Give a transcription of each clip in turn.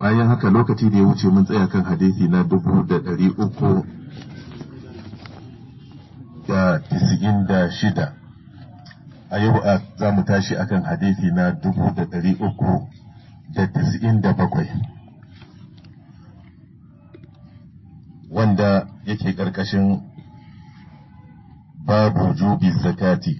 bayan haka lokaci da ya wuce mun tsaya kan hadisi na dubu da ɗari uku da tisa'in da shida a yau a za mu tashi akan hadisi na dubu da ɗari uku da tisa'in da bakwai wanda yake ƙarƙashin babu jubi zakati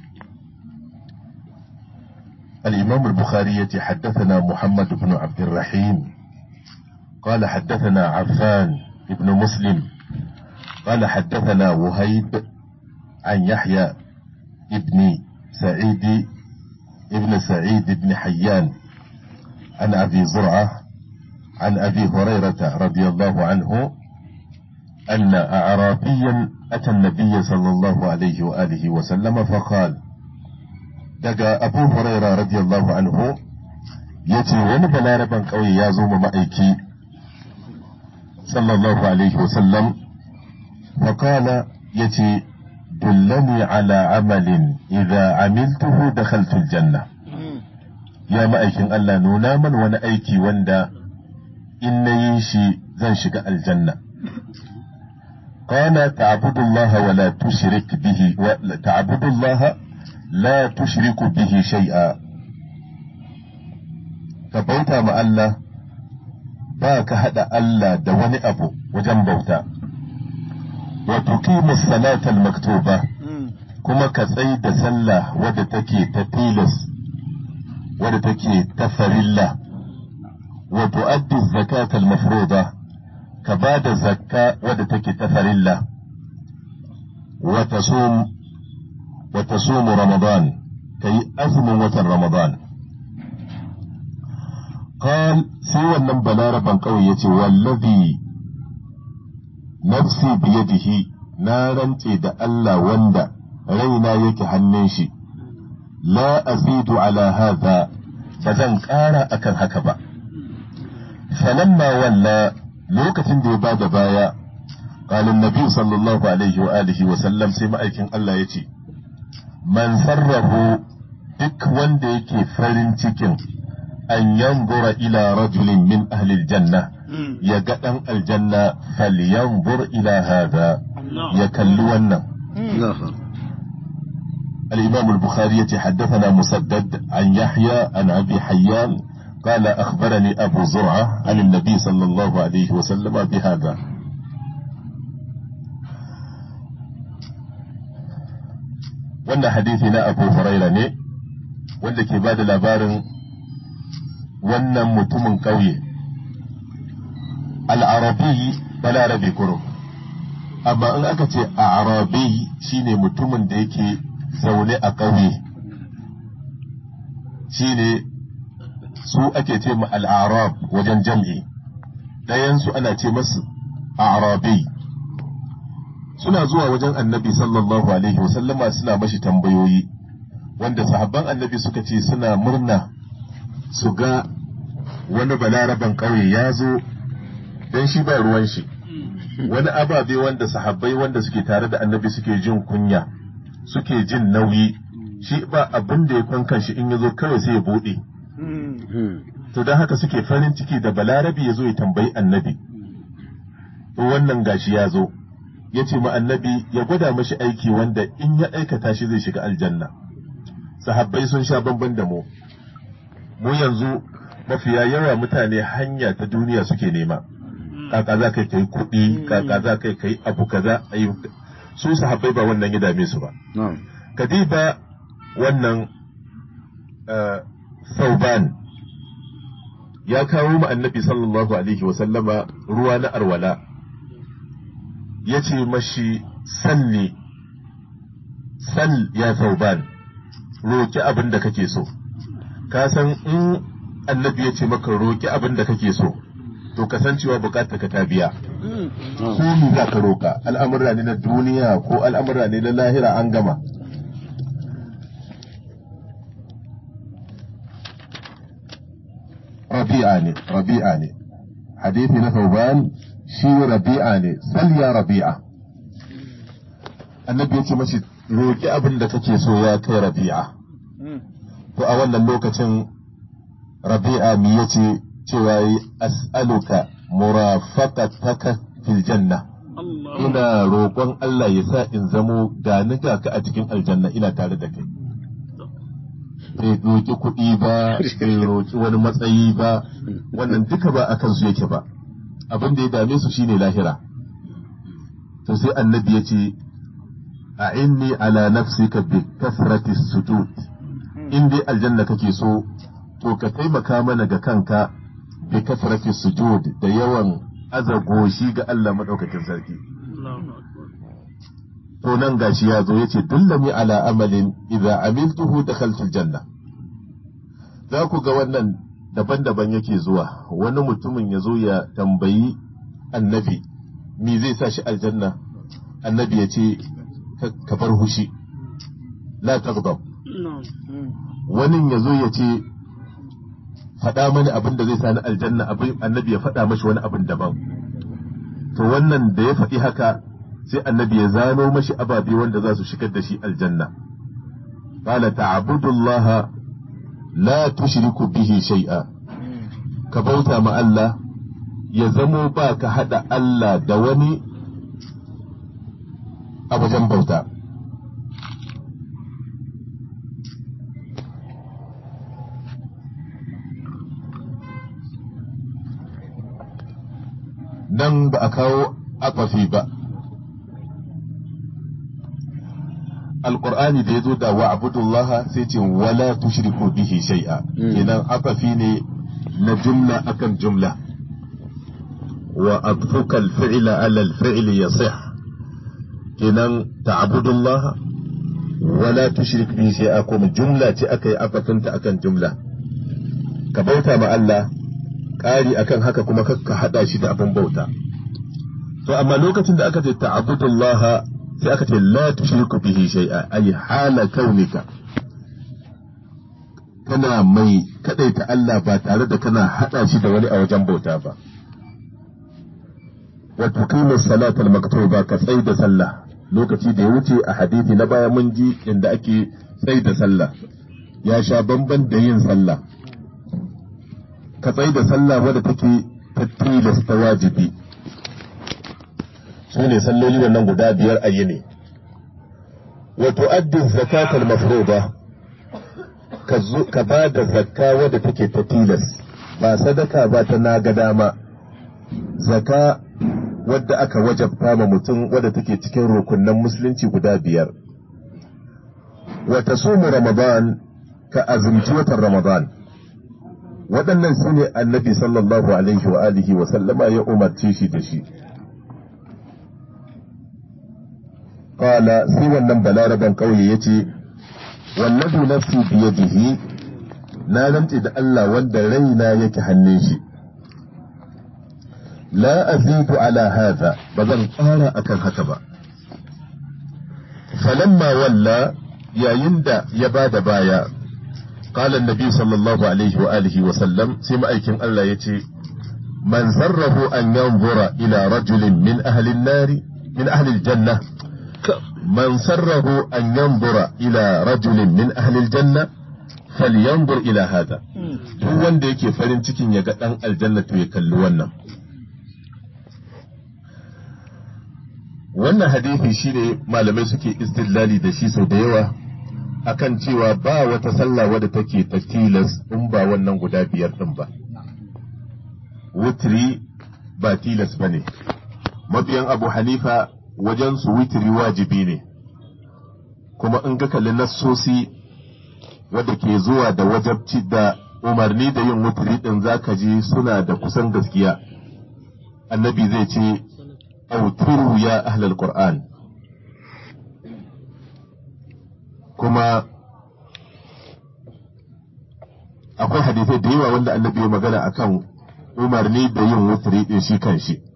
الإمام البخاري حدثنا محمد بن عبد الرحيم قال حدثنا عفان بن مسلم قال حدثنا وهيب عن يحيى ابن سعيد ابن سعيد بن حيان عن أبي زرعة عن أبي هريرة رضي الله عنه أن أعرابيا أتى النبي صلى الله عليه وآله وسلم فقال daga abu huraira radiyallahu anhu ya ce wani balaraban ƙauye ya zo ma ma'aiki sallallahu alaihi wasallam faƙala ya ce dullani ala amalin idza amiltuhu dakhaltul janna ya ma'aikin Allah nuna man wani aiki wanda in na yi shi zan shiga aljanna قال تعبد الله ولا تشرك به تعبد الله لا تشرك به شيئا ka bauta ma Allah ba ka haɗa Allah da wani abu wajen bauta wa tuqimu salata maktuba kuma ka tsai da sallah wadda take ta tilas wadda take ta farilla wa tu'addi zakata al-mafruḍa ka ba da zakka wadda take ta farilla wa tasum وتصوم رمضان كي أزم وتر رمضان قال سوى النبلا ربا قوية والذي نفسي بيده نارا تيد ألا وندا رينا يك هنشي لا أزيد على هذا فزن كارا أكن هكذا فلما ولى لوكة دي بعد بايا قال النبي صلى الله عليه وآله وسلم سمع أيكن الله يتي man sarrahu duk wanda yake farin cikin an yanzura ila rajulin min ahlil janna ya ga ɗan aljanna falyanzur ila hada ya kalli wannan الإمام البخاري حدثنا مسدد عن يحيى عن أبي حيان قال أخبرني أبو زرعة عن النبي صلى الله عليه وسلم بهذا wannan hadisi na abu huraira ne wanda ke ba da labarin wannan mutumin ƙauye al'arabi balarabe kurum amma in aka ce arabi shine mutumin da yake zaune a ƙauye shine su ake ce ma al'arab wajen jam'i ɗayansu ana ce masu arabi suna zuwa wajen annabi sallallahu alaihi wasallama suna mashi tambayoyi wanda sahabban annabi suka ce suna murna su ga wani balaraban ƙauye ya zo don shi ba ruwan shi wani ababe wanda sahabbai wanda suke tare da annabi suke jin kunya suke jin nauyi shi ba abin da ya kwankan shi in ya zo kawai sai ya buɗe to don haka suke farin ciki da balarabi ya zo ya tambayi annabi wannan gashi ya zo ya ce ma annabi ya gwada mashi aiki wanda in ya aikata shi zai shiga aljanna sahabbai sun sha bamban da mu mu yanzu mafiya yawa mutane hanya ta duniya suke nema kaka za kai kai kuɗi kaka za kai kai abu kaza ayi su sahabbai ba wannan ya dame su ba kadiba wannan sauban ya kawo ma annabi sallallahu alaihi wasallama ruwa na arwala ya ce mashi salli sal ya sauban roki abin da kake so ka san in annabi ya ce maka roki abin da kake so to kasancewa bukatar ka ta biya ko ni za ka roka al'amura ne na duniya ko al'amura ne na lahira an gama rabi'a ne rabi'a ne hadithi na sauban shi rabi'a ne sal ya rabi'a annabi ya ce mashi roki abin da kake so ya kai rabi'a to a wannan lokacin rabi'a mi yace cewa yi as'aluka murafaqataka fil janna Allah ina roƙon Allah ya sa in zamo gani ga ka a cikin aljanna ina tare da kai bai roƙi kuɗi ba bai roƙi wani matsayi ba wannan duka ba a kansu yake ba abin da ya dame su shine lahira to sai annabi ya ce a inni ala nafsika bi kasrati sujud in dai aljanna kake so to ka taimaka mana ga kanka bi kasrati sujud da yawan azagoshi ga Allah madaukakin sarki Allahu akbar to nan gashi ya zo yace dullami ala amalin idza amiltuhu dakhaltul janna za ku ga wannan daban-daban yake zuwa wani mutumin ya zo ya tambayi annabi me zai sa shi aljanna annabi ya ce "Ka- ka bar hushi la taghdab na'am wani ya zo ya ce faɗa mani abin da zai sa ni aljanna abin annabi ya faɗa mashi wani abin daban to wannan da ya faɗi haka sai annabi ya zano mashi ababe wanda za su shigar da shi aljanna qala ta'budullaha la tushriku bihi shay'a ka bauta ma Allah ya zamo ba ka hada Allah da wani a wajen bauta nan ba a kawo akwafi ba alƙur'ani da ya zo da wa abudullah sai ce wala tushriku bihi shay'a kenan akwafi ne na jumla akan jumla wa adfuka al-fi'la ala al-fi'li yasih kenan ta'budullah wala tushrik bihi shay'a kuma jumla ce aka yi akwafinta akan jumla ka bauta ma Allah ƙari akan haka kuma kakka haɗa shi da abin bauta. To amma lokacin da aka ce ta'abudullah sai aka ce la tushriku bihi shay'a ay hala kaunika kana mai kadaita Allah ba tare da kana haɗa shi da wani a wajen bauta ba. Wa tuqimu salata al-maktuba ka tsai da sallah lokaci da ya wuce a hadisi na baya mun ji inda ake tsai da sallah ya sha bamban da yin sallah ka tsai da sallah wadda take ta tilasta wajibi su ne salloli wannan guda biyar a yini wa tu'addi zakatal mafruḍa ka zo- ka ba da zakka wadda take ta tilas ba sadaka ba ta naga dama zaka wadda aka wajabta ma mutum wadda take cikin rukunnan musulunci guda biyar wa tasumu ramadan ka azumci watan ramadan waɗannan su ne annabi sallallahu alaihi wa alihi wa sallama ya umarce shi da shi Kala sai wannan balaraban ƙauye ya ce, Wallazi nafsi biyadihi na rantse da Allah wanda raina yake hannun shi. La azidu ala hadha ba zan ƙara akan haka ba. Falamma walla yayin da ya ba da baya, قال النبي صلى الله عليه وآله وسلم سمع أيكم الله يتي من سره أن ينظر إلى رجل من أهل النار من أهل الجنة من سره أن ينظر إلى رجل من أهل الجنة فلينظر إلى هذا duk wanda yake farin cikin ya ga ɗan aljanna to ya kalli wannan wannan hadisi shine malamai suke istidlali da shi sau da yawa akan cewa ba wata sallah wadda take ta tilas in ba wannan guda biyar din ba wutri ba tilas ba ne mabiyan abu hanifa wajen su witri wajibi ne kuma in ga kalli nassosi wadda ke zuwa da wajabci da umarni da yin wutri din zaka ji suna da kusan gaskiya annabi zai ce auturu ya ahlal qur'an kuma akwai hadisai da yawa wanda annabi ya magana akan umarni da yin wutri din shi kan shi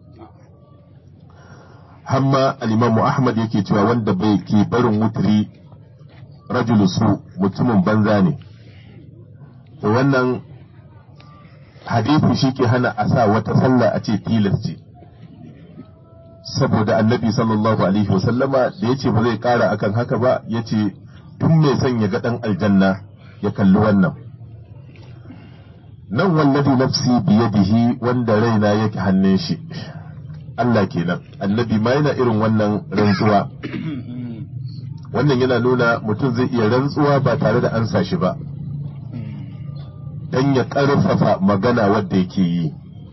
hamma al-imamu ahmad yake cewa wanda bai ke barin wutri rajulu su mutumin banza ne to wannan hadisi shi ke hana a sa wata sallah a ce tilas ce saboda annabi sallallahu alaihi wasallama da ya ce ba zai kara akan haka ba ya ce tun mai son ya ga ɗan aljanna ya kalli wannan nan wallazi nafsi biyadihi wanda raina yake hannun shi Allah kenan annabi ma yana irin wannan rantsuwa wannan yana nuna mutum zai iya rantsuwa ba tare da ansa shi ba dan ya ƙarfafa magana wadda yake yi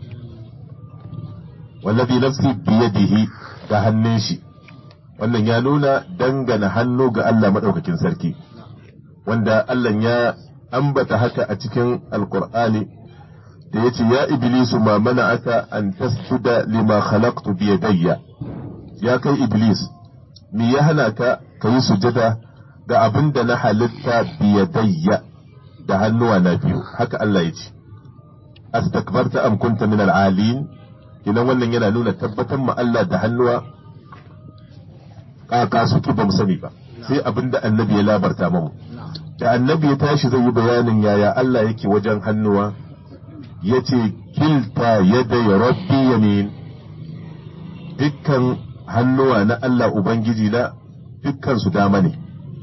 wallazi nafsi biyadihi ga hannun shi wannan ya nuna dangana hannu ga Allah maɗaukakin sarki wanda Allah ya ambata haka a cikin alkur'ani da ya ce ya iblisu ma mana aka an tasjuda lima khalaqtu bi yadayya ya kai iblis me ya hana ka ka yi sujada ga abin da na halitta bi yadayya da hannuwa na biyu haka Allah ya ce astakbarta am kunta min al-alin idan wannan yana nuna tabbatar ma Allah da hannuwa kaka suke ba mu sani ba sai abin da annabi ya labarta mamu da annabi ya tashi zai yi bayanin yaya Allah yake wajen hannuwa ya ce kilta yadda ya rabbi yamin dukkan hannuwa na Allah Ubangiji na dukkan su dama ne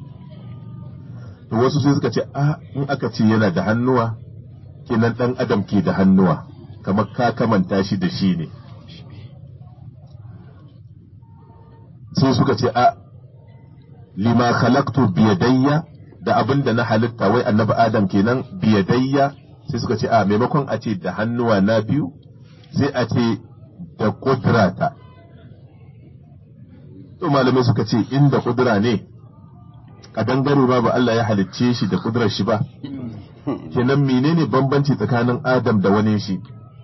to wasu sai suka ce a in aka ce yana da hannuwa kenan dan adam ke da hannuwa kamar ka kamanta shi da shi ne sai suka ce a lima khalaqtu biyadayya da abin da na halitta wai annabi adam kenan biyadayya sai suka ce a maimakon a ce da hannuwa na biyu sai a ce da kudrata to malamai suka ce inda kudura ne kadangare ba ba Allah ya halicce shi da kudurar shi ba kenan menene bambanci tsakanin adam da wani shi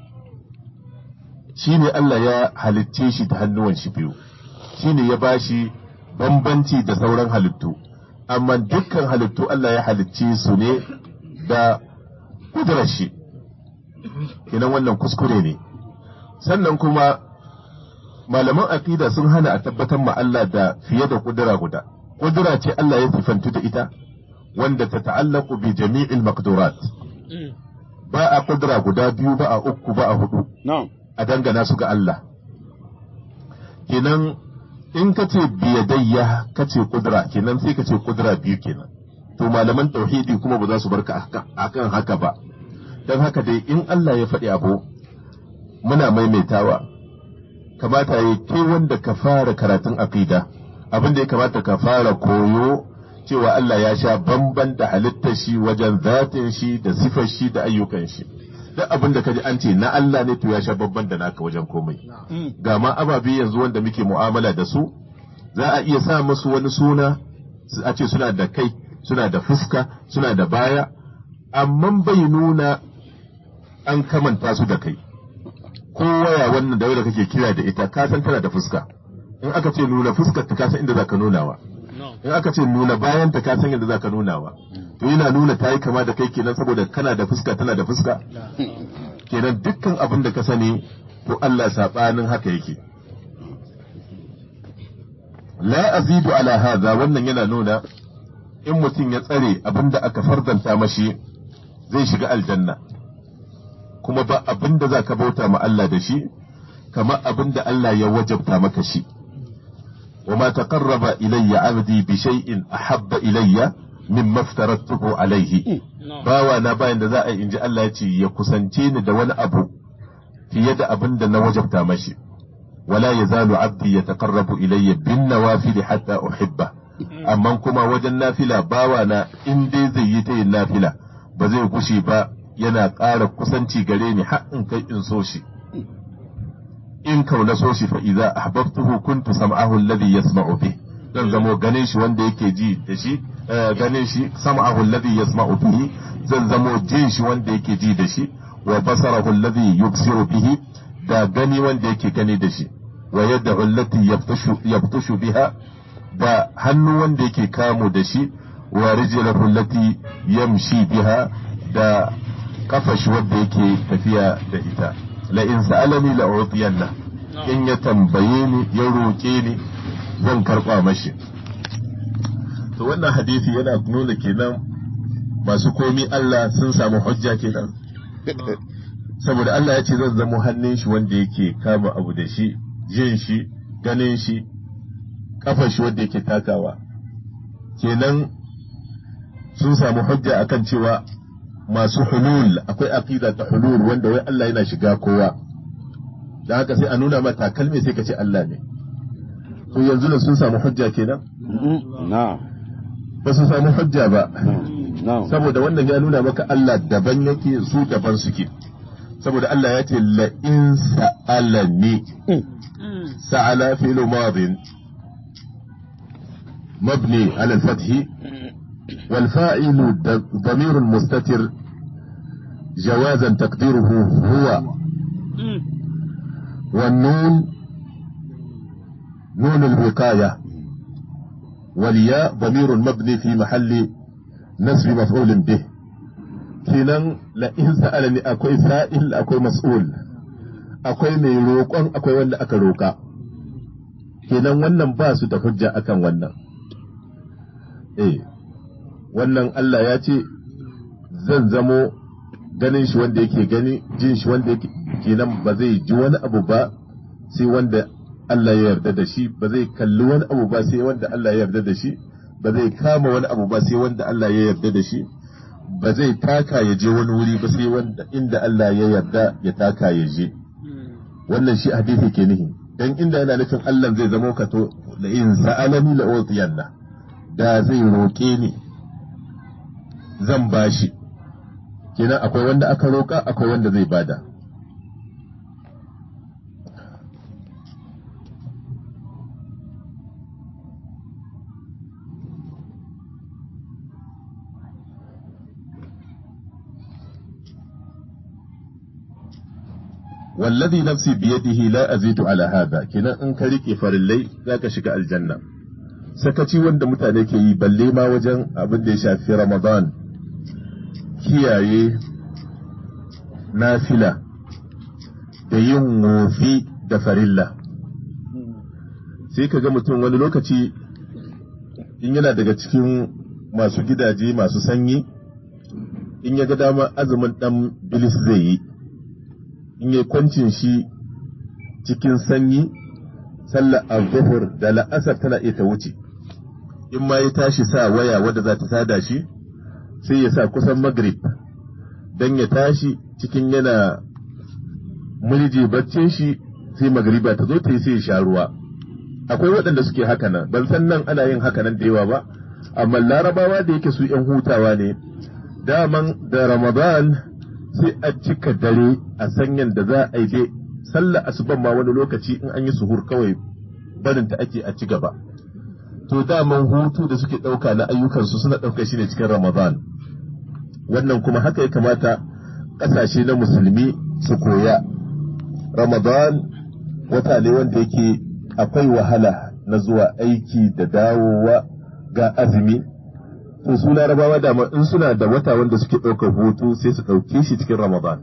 shine Allah ya halicce shi da hannuwan shi biyu shine ya bashi bambanci da sauran halittu amma dukkan halittu Allah ya halicce su ne da kudurar shi idan wannan kuskure ne sannan kuma malaman aqida sun hana a tabbatar ma Allah da fiye da kudura guda kudura ce Allah ya sifantu da ita wanda ta ta'allaku bi jami'il maqdurat ba a kudura guda biyu ba a uku ba a hudu a dangana su ga Allah kenan in ka ce biyadayya ka ce kudura kenan sai ka ce kudura biyu kenan to malaman tauhidi kuma ba za su barka akan haka ba don haka dai in Allah ya faɗi abu muna maimaitawa kamata ya ke wanda ka fara karatun aqida abin da ya kamata ka fara koyo cewa Allah ya sha bamban da halittar shi wajen zatin shi da sifar shi da ayyukan shi duk abin da kaji an ce na Allah ne to ya sha bamban da naka wajen komai ga ma ababe yanzu wanda muke mu'amala da su za a iya sa musu wani suna a ce suna da kai suna da fuska suna da baya amma bai nuna an kamanta su da kai ko waya wannan da wanda kake kira da ita ka san tana da fuska in aka ce nuna fuskar ta ka san inda zaka nunawa in aka ce nuna bayan ta ka san inda zaka nunawa to yana nuna ta yi kama da kai kenan saboda kana da fuska tana da fuska kenan dukkan abin da ka sani to Allah sabanin haka yake la azidu ala hadha wannan yana nuna in mutum ya tsare abin da aka fardanta mashi zai shiga aljanna kuma ba abin da za ka bauta ma Allah da shi kamar abin da Allah ya wajabta maka shi wa ma taqarraba ilayya abdi bi shay'in ahabba ilayya mimma aftaratuhu alayhi bawa na bayan da za a inji Allah ya ce ya kusance ni da wani abu fiye da abin da na wajabta mashi wala yazalu abdi yataqarrabu ilayya bin nawafil hatta uhibba amma kuma wajen nafila bawa na in dai zai yi ta yin nafila ba zai gushe ba yana ƙara kusanci gare ni har in kai in so shi in kauna so shi fa idza ahbabtuhu kuntu sam'ahu alladhi yasma'u bih zan zamo ganin shi wanda yake ji da shi ganin shi sam'ahu alladhi yasma'u bihi zan zamo jin shi wanda yake ji da shi wa basarahu alladhi yubsiru bihi da gani wanda yake gani da shi wa yadahu allati yabtashu yabtashu biha da hannu wanda yake kamo da shi wa rijlahu allati yamshi biha da kafashi wanda yake tafiya da ita la in sa'alani la utiyanna in ya tambaye ni ya roke ni zan karba mashi to wannan hadisi yana nuna kenan masu komi Allah sun samu hujja kenan saboda Allah ya ce zan zamo hannun shi wanda yake kama abu da shi jin shi ganin shi kafar shi wanda yake takawa kenan sun samu hujja akan cewa masu hulul akwai aqida ta hulul wanda wai Allah yana shiga kowa da haka sai a nuna mata kalme sai ka ce Allah ne to yanzu da sun samu hujja kenan na'am ba su samu hujja ba na'am saboda wannan ya nuna maka Allah daban yake su daban suke saboda Allah ya ce la in sa'alani sa'ala fi'lu madin مبني على الفتح والفاعل د- ضمير مستتر جوازا تقديره هو والنون نون الوقاية والياء ضمير مبني في محل نسب مفعول به kenan la in sa'alani akwai sa'il akwai mas'ul akwai mai roƙon akwai wanda aka roƙa kenan wannan ba su da hujja akan wannan eh wannan Allah ya ce zan zamo ganin shi wanda yake gani jin shi wanda yake kenan ba zai ji wani abu ba sai wanda Allah ya yarda da shi ba zai kalli wani abu ba sai wanda Allah ya yarda da shi ba zai kama wani abu ba sai wanda Allah ya yarda da shi ba zai taka ya je wani wuri ba sai wanda inda Allah ya yarda ya taka ya je wannan shi hadisi ke nihi dan inda yana nufin Allah zai zama ka to la in sa'alani la utiyanna da zai roke ni zan bashi kenan akwai wanda aka roka akwai wanda zai bada wallazi nafsi biyadihi la azidu ala hada kenan in ka rike farillai zaka shiga aljanna sakaci wanda mutane ke yi balle ma wajen abin da ya shafi ramadan kiyaye nafila da yin wofi da farilla sai ka ga mutum wani lokaci in yana daga cikin masu gidaje masu sanyi in ya ga dama azumin dan bilis zai yi in yi kwancin shi cikin sanyi sallar al da la'asar tana iya ta wuce in ma ya tashi sa waya wadda za ta sada shi sai ya sa kusan magrib don ya tashi cikin yana mulji baccin shi sai magriba ta zo ta yi sai ya sha ruwa akwai waɗanda suke haka nan ban san nan ana yin haka nan da yawa ba amma larabawa da yake su 'yan hutawa ne daman da ramadan sai a cika dare a sanyan da za a yi dai sallar asuban ma wani lokaci in an yi suhur kawai barinta ake a ci gaba to daman hutu da suke ɗauka na ayyukansu suna ɗauka shi ne cikin ramadan wannan kuma haka ya kamata ƙasashe na musulmi su koya ramadan wata ne wanda yake akwai wahala na zuwa aiki da dawowa ga azumi to su larabawa dama in suna da wata wanda suke ɗaukar hutu sai su ɗauke shi cikin ramadan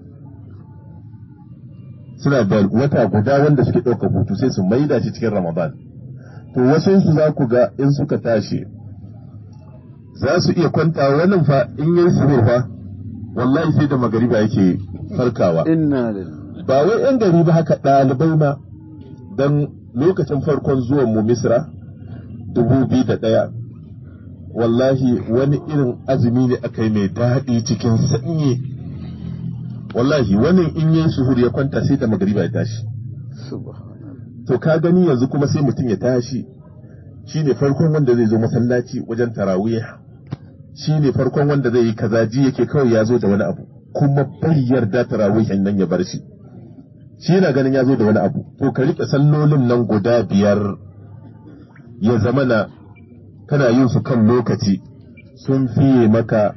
suna da wata guda wanda suke ɗaukar hutu sai su maida shi cikin ramadan to wasu su za ku ga in suka tashi za su iya kwanta wannan fa in yi su fa wallahi sai da magariba yake farkawa inna lillahi ba wai yan gari ba haka ɗalibai ma don lokacin farkon zuwan mu misra dubu biyu da ɗaya wallahi wani irin azumi ne aka yi mai daɗi cikin sanyi wallahi wani in yi suhur ya kwanta sai da magariba ya tashi subhanallah to ka gani yanzu kuma sai mutum ya tashi shi ne farkon wanda zai zo masallaci wajen tarawih shi ne farkon wanda zai yi kaza ji yake kawai ya zo da wani abu kuma bai yarda tarawih nan ya bar shi shi yana ganin ya zo da wani abu to ka riƙe sallolin nan guda biyar ya zama na kana yin su kan lokaci sun fiye maka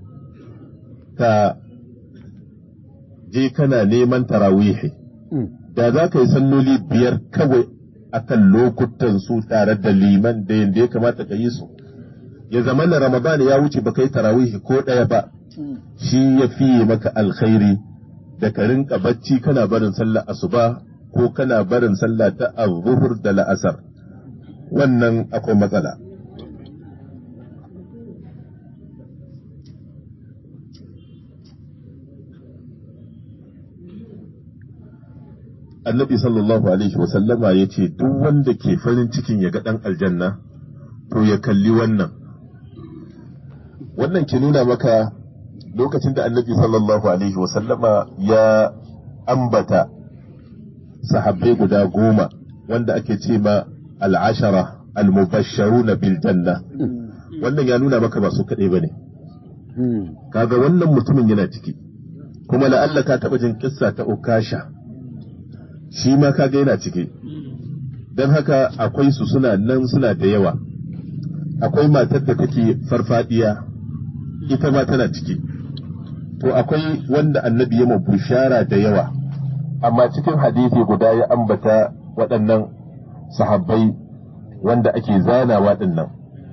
ka je kana neman tarawihi da za ka yi salloli biyar kawai a kan lokutan su tare da liman da yadda ya kamata ka yi su ya zama na ramadan ya wuce ba kai tarawihi ko ɗaya ba shi ya fiye maka alkhairi da ka rinka bacci kana barin sallah asuba ko kana barin sallah ta azhur da la'asar wannan akwai matsala annabi sallallahu alaihi wasallama ya ce duk wanda ke farin cikin ya ga ɗan aljanna to ya kalli wannan wannan ke nuna maka lokacin da annabi sallallahu alaihi wasallama ya ambata sahabbai guda goma wanda ake ce ma al'ashara al-mubashsharuna bil janna wannan ya nuna maka ba su kaɗai ba ne kaga wannan mutumin yana ciki kuma la'alla ka taɓa jin kissa ta ukasha shi ma kaga yana ciki don haka akwai su suna nan suna da yawa akwai matar da take farfadiya ita ma tana ciki to akwai wanda annabi ya bushara da yawa amma cikin hadisi guda ya ambata waɗannan sahabbai wanda ake zanawa ɗinnan.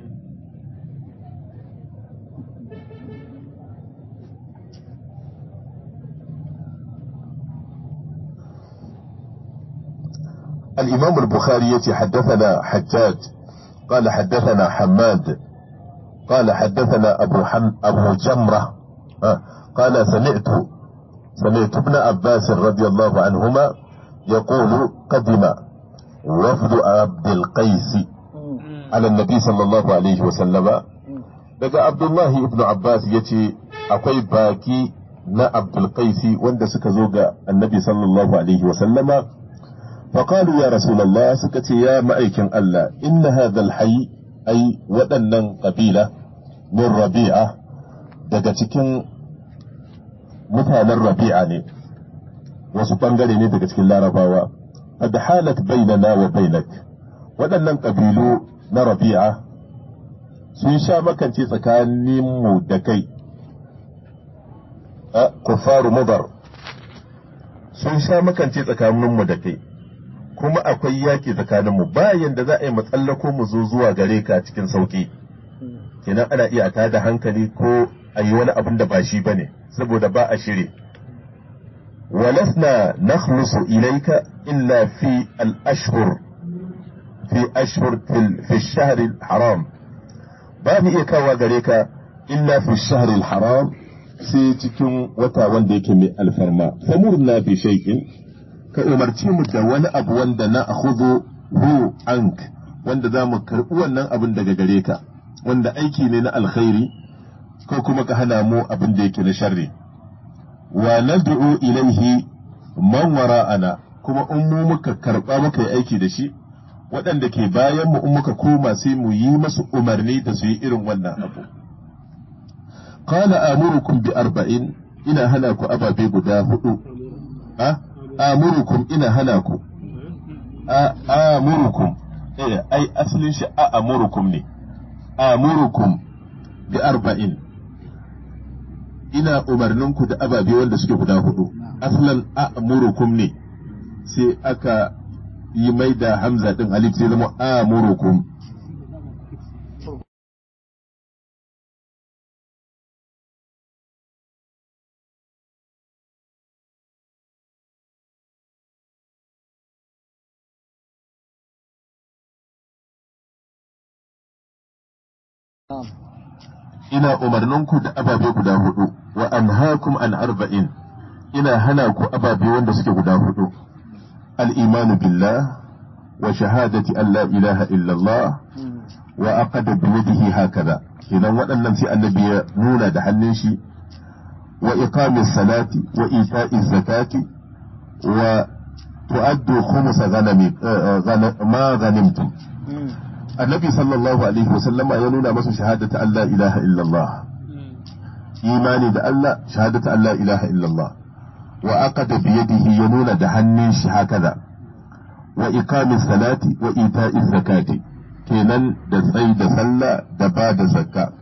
الإمام البخاري يتي حدثنا حجاج قال حدثنا حماد قال حدثنا أبو, حم أبو جمرة آه قال سمعت سمعت ابن عباس رضي الله عنهما يقول قدم وفد عبد القيس على النبي صلى الله عليه وسلم daga Abdullahi ibn Abbas ya ce akwai baki na Abdulkaisi wanda suka zo ga annabi sallallahu alaihi wasallama faƙalu ya Rasulallah suka ce ya ma'aikin Allah inna hadha alhayy ai waɗannan ƙabila min rabi'a daga cikin mutanen rabi'a ne wasu ɓangare ne daga cikin larabawa qad halat bainana wa bainak waɗannan ƙabilu na rabi'a sun sha makance tsakaninmu da kai a kufaru mudar sun sha makance tsakaninmu da kai kuma akwai yaki tsakaninmu bayan da za a yi matsallako mu zo zuwa gare ka cikin sauki kenan ana iya ta da hankali ko a yi wani abin da ba shi ba ne saboda ba a shiri ولسنا نخلص إليك إلا في الأشهر في أشهر في, في الشهر الحرام باب إيكاوا غريكا إلا في الشهر الحرام sai cikin wata wanda yake mai alfarma famurna fi shay'in ka umarci mu da wani abu wanda na akhudhu hu ank wanda za mu karɓi wannan abin daga gare ka wanda aiki ne na alkhairi ko kuma ka hana mu abin da yake na sharri wa nad'u ilaihi man wara'ana kuma in mu muka karba muka yi aiki da shi waɗanda ke bayan mu in muka koma sai mu yi masu umarni da su yi irin wannan abu qala amurukum bi arba'in ina hana ku ababe guda hudu a amurukum ina hana ku a amurukum eh ai asalin shi a amurukum ne amurukum bi arba'in ina umarninku da ababe wanda suke guda hudu aslan a'murukum ne sai aka yi mai da hamza din alif sai zama a'murukum ina umarninku da ababe guda hudu wa anhaakum an arba'in ina hana ku ababe wanda suke guda hudu al-imanu billah wa shahadati an la ilaha illallah wa aqada bi yadihi hakaza idan waɗannan sai annabi ya nuna da hannun shi wa iqamis salati wa ita'iz zakati wa tu'addu khumsa ghanami ma ghanimtum annabi sallallahu alaihi wasallama ya nuna masa shahadata Allah ilaha illallah imani da Allah shahadata Allah ilaha illallah wa aqada bi yadihi ya nuna da hannun shi hakaza wa iqami salati wa ita'i zakati kenan da tsayi da sallah da ba da zakka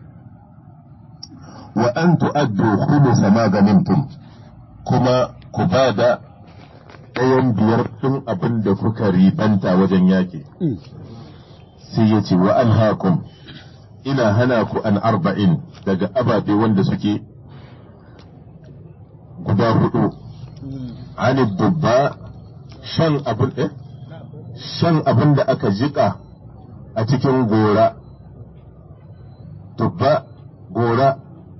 wa an tu'addu khums ma ganimtum kuma ku ba da ɗayan biyar ɗin abin da kuka ribanta wajen yaƙi sai ya ce wa alhaakum ina hana ku an arba'in daga ababe wanda suke guda hudu ani dubba shan abin eh shan abin da aka jika a cikin gora dubba gora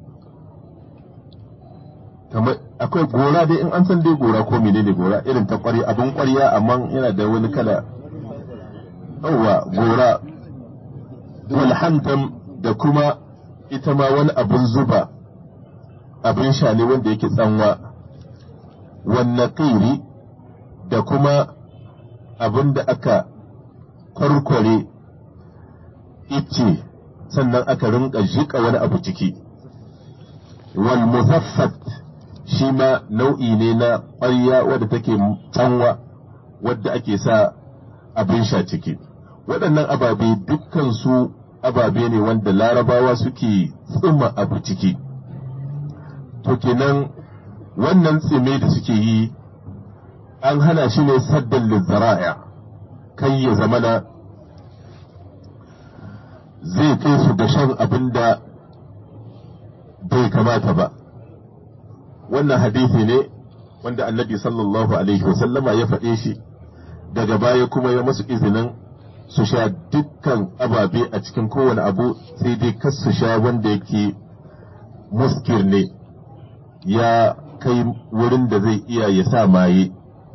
kamar akwai gora dai in an san dai gora ko menene gora irin ta kwari abin kwariya amma yana da wani kala yawwa gora walhantam da kuma ita ma wani abin zuba abin sha ne wanda yake tsanwa wanne ƙiri da kuma abin da aka kwarkware ice sannan aka rinka jiƙa wani abu ciki wal muzaffat shi ma nau'i ne na ƙwarya wadda take tsanwa wadda ake sa abin sha ciki waɗannan ababe dukkan su ababe ne wanda larabawa suke tsuma abu ciki to kenan wannan tsime da suke yi an hana shi ne saddan lizzara'a kai ya zamana zai kai su da shan abin da bai kamata ba wannan hadisi ne wanda annabi sallallahu alaihi wasallama ya faɗe shi daga baya kuma ya masu izinin su sha dukkan ababe a cikin kowane abu sai dai kas su sha wanda yake muskir ne ya kai wurin da zai iya ya sa maye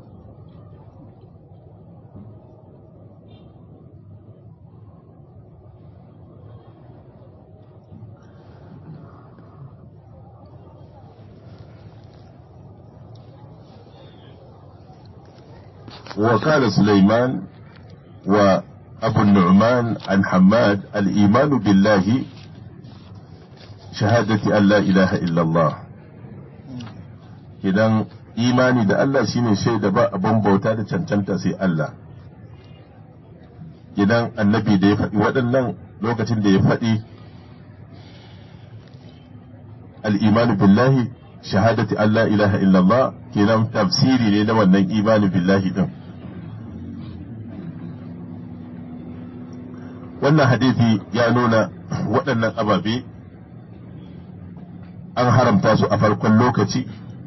وقال سليمان وأبو النعمان عن حماد الإيمان بالله شهادة أن لا إله إلا الله idan imani da Allah shine shaida ba abin bauta da cancanta sai Allah idan annabi da ya faɗi waɗannan lokacin da ya faɗi al'imanu billahi shahadati Allah ilaha illallah kenan tafsiri ne na wannan imani billahi din wannan hadisi ya nuna waɗannan ababe an haramta su a farkon lokaci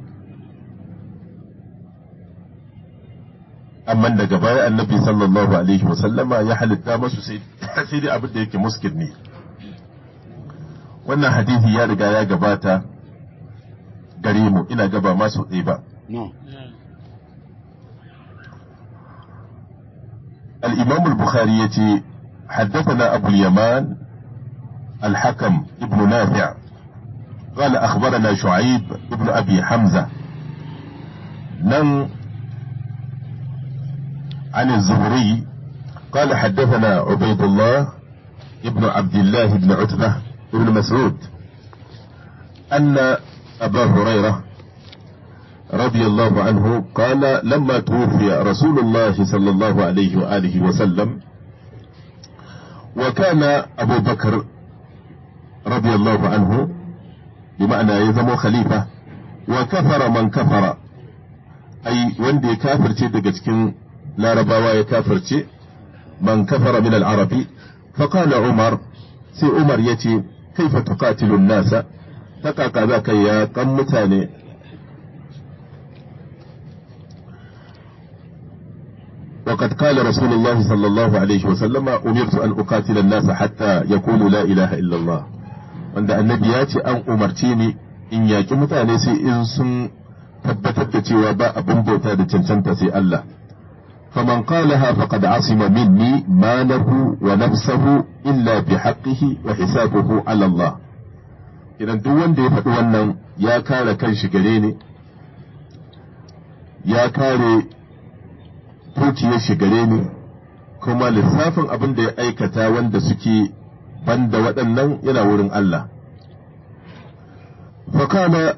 amma daga baya annabi sallallahu alaihi wasallama ya halitta masu sai dai abin da yake muskil ne wannan hadisi ya riga ya gabata gare mu ina gaba masu ɗaya ba No. الإمام البخاري يتي حدثنا أبو اليمان الحكم ابن نافع قال أخبرنا شعيب ابن أبي حمزة نم عن الزهري قال حدثنا عبيد الله ابن عبد الله بن عتبة ابن مسعود أن أبا هريرة رضي الله عنه قال لما توفي رسول الله صلى الله عليه وآله وسلم وكان أبو بكر رضي الله عنه بمعنى يزم خليفة وكفر من كفر أي وندي كافر daga cikin larabawa ya kafirce man kafara min al-arabi فقال عمر sai Umar ya ce kaifa tuqatilu nasa ta kaka za ka ya kan mutane وقد قال رسول الله صلى الله عليه وسلم أمرت أن أقاتل الناس حتى يقولوا لا إله إلا الله wanda annabi ya ce an umarce ni in yaƙi mutane sai in sun tabbatar da cewa ba abin bauta da cancanta sai Allah faman qalaha faqad asima minni malahu wa nafsahu illa bi haqqihi wa hisabuhu ala Allah idan duk wanda ya faɗi wannan ya kare kanshi gare ni ya kare dukiyar shi gare ni kuma lissafin abin da ya aikata wanda suke banda waɗannan yana wurin Allah. Fakana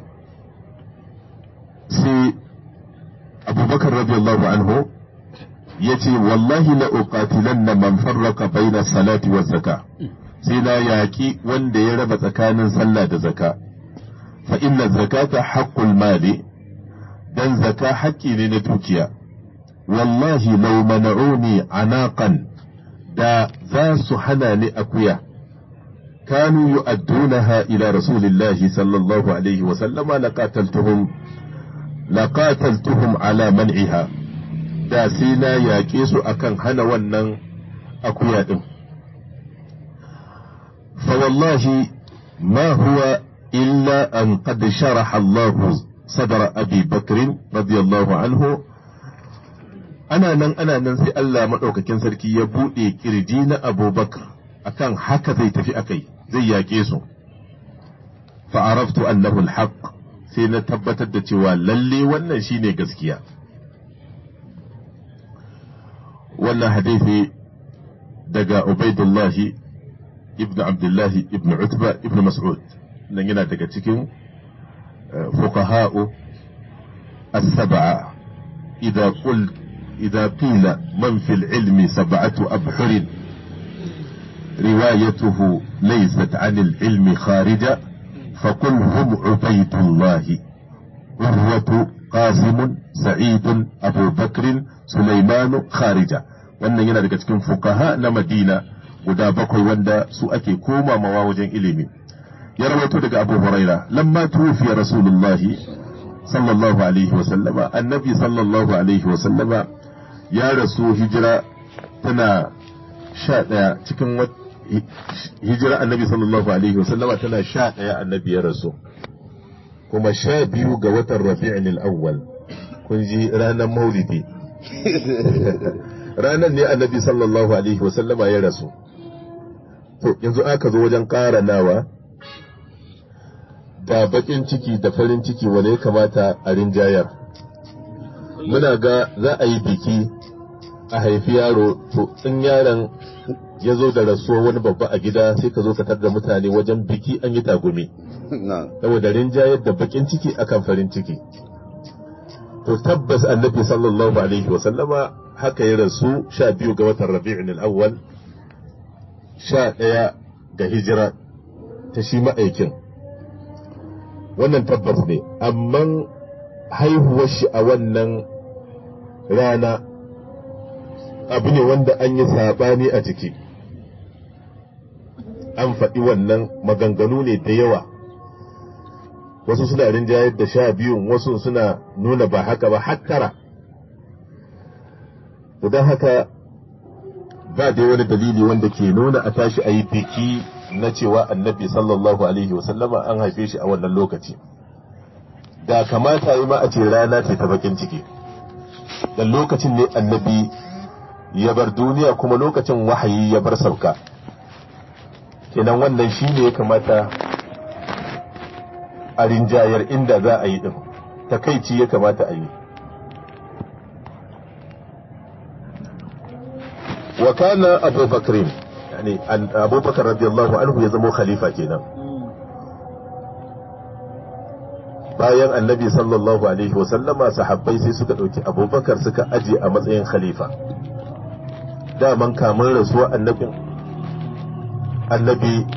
sai abubakar radiyallahu anhu ya ce wallahi la uqatilan na man farraka baina salati wa zaka sai na yaƙi wanda ya raba tsakanin sallah da zaka fa inna zakata haqqul mali dan zaka haƙƙi ne na dukiya wallahi lau mana'uni anaqan da za su hana ni akuya kanu yu'addunaha ila rasulillahi sallallahu alaihi wa sallama laqataltuhum laqataltuhum ala man'iha da sai na yaƙe su akan hana wannan akuya din fa wallahi ma huwa illa an qad sharaha Allah sadra Abi Bakr radiyallahu anhu ana nan ana nan sai Allah maɗaukakin sarki ya buɗe kirji na abubakar akan haka zai tafi akai zai yaƙe su fa'araftu annahu alhaq sai na tabbatar da cewa lalle wannan shine gaskiya wannan hadisi daga Ubaidullahi ibn Abdullahi ibn Utba ibn Mas'ud nan yana daga cikin fuqaha'u as-sab'a idza qul idza qila man fil ilmi sab'atu abhur روايته ليست عن العلم خارجة فقل هم عبيد الله عروة قاسم سعيد أبو بكر سليمان خارجة wannan yana daga cikin fukaha na madina guda bakwai wanda su ake koma mawa wajen ilimi ya rawaito daga abu huraira lamma tufiya rasulullahi sallallahu alaihi wa sallama annabi sallallahu alaihi wa sallama ya rasu hijira tana sha ɗaya cikin hijira annabi sallallahu alaihi wa sallama tana sha ɗaya annabi ya rasu kuma sha biyu ga watan rabi'in al-awwal kun ji ranar maulidi ranar ne annabi sallallahu alaihi wasallama ya rasu to yanzu aka zo wajen ƙara nawa da baƙin ciki da farin ciki wane ya kamata a rinjayar muna ga za a yi biki a haifi yaro to in yaron ya zo da rasuwa wani babba a gida sai ka zo ka tar da mutane wajen biki an yi tagumi saboda rinjayar da baƙin ciki akan farin ciki to tabbas annabi sallallahu alaihi wasallama haka ya rasu sha biyu ga watan rabi'in al'awwal sha ɗaya ga hijira ta shi ma'aikin wannan tabbas ne amma haihuwar shi a wannan rana abu ne wanda an yi saɓani a ciki an faɗi wannan maganganu ne da yawa wasu suna rinjayar da sha biyun wasu suna nuna ba haka ba har tara don haka ba dai wani dalili wanda ke nuna a tashi a yi biki na cewa annabi sallallahu alaihi wasallama an haife shi a wannan lokaci da kamata yi ma a ce rana ce ta bakin ciki dan lokacin ne annabi ya bar duniya kuma lokacin wahayi ya bar sauka kenan wannan shi ne ya kamata a rinjayar inda za a yi din takaici ya kamata a yi wa kana abu bakrin yani abu bakar radiyallahu anhu ya zama khalifa kenan bayan annabi sallallahu alaihi wasallama sahabbai sai suka ɗauki abubakar suka aje a matsayin khalifa daman kamar rasuwa annabin annabi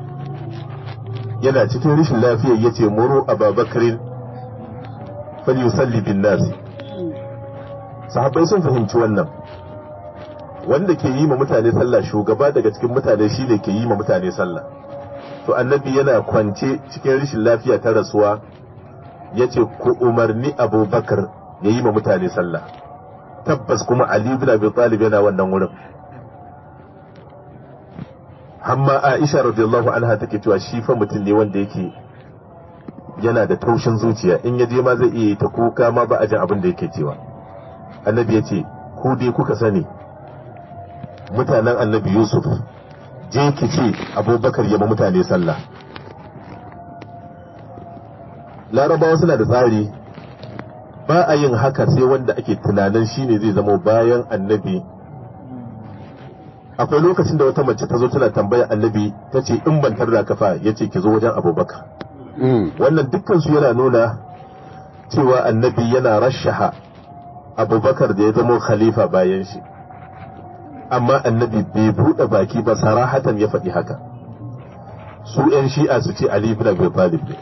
yana cikin rashin lafiyar ya ce muru ababakarin falyusalli bin nasi sahabbai sun fahimci wannan wanda ke yi ma mutane sallah shugaba daga cikin mutane shi ne ke yi ma mutane sallah to annabi yana kwance cikin rashin lafiya ta rasuwa ya ce ku umarni abubakar ya yi ma mutane sallah tabbas kuma ali bin abi talib yana wannan wurin hamma aisha radiyallahu anha take cewa shi fa mutum ne wanda yake yana da taushin zuciya in ya je ma zai iya ta kuka ma ba a jin abin da yake cewa annabi ya ce ku dai kuka sani mutanen annabi yusuf je ki ce abubakar ya ma mutane sallah larabawa suna da tsari ba a yin haka sai wanda ake tunanin shine zai zama bayan annabi akwai lokacin da wata mace ta zo tana tambaya annabi ta ce in ban tarda ka fa ya ce ki zo wajen abubakar wannan dukkan su yana nuna cewa annabi yana rashaha abubakar da ya zama khalifa bayan shi amma annabi bai buɗe baki ba sarahatan ya faɗi haka su 'yan shi'a su ce ali ibn abi talib ne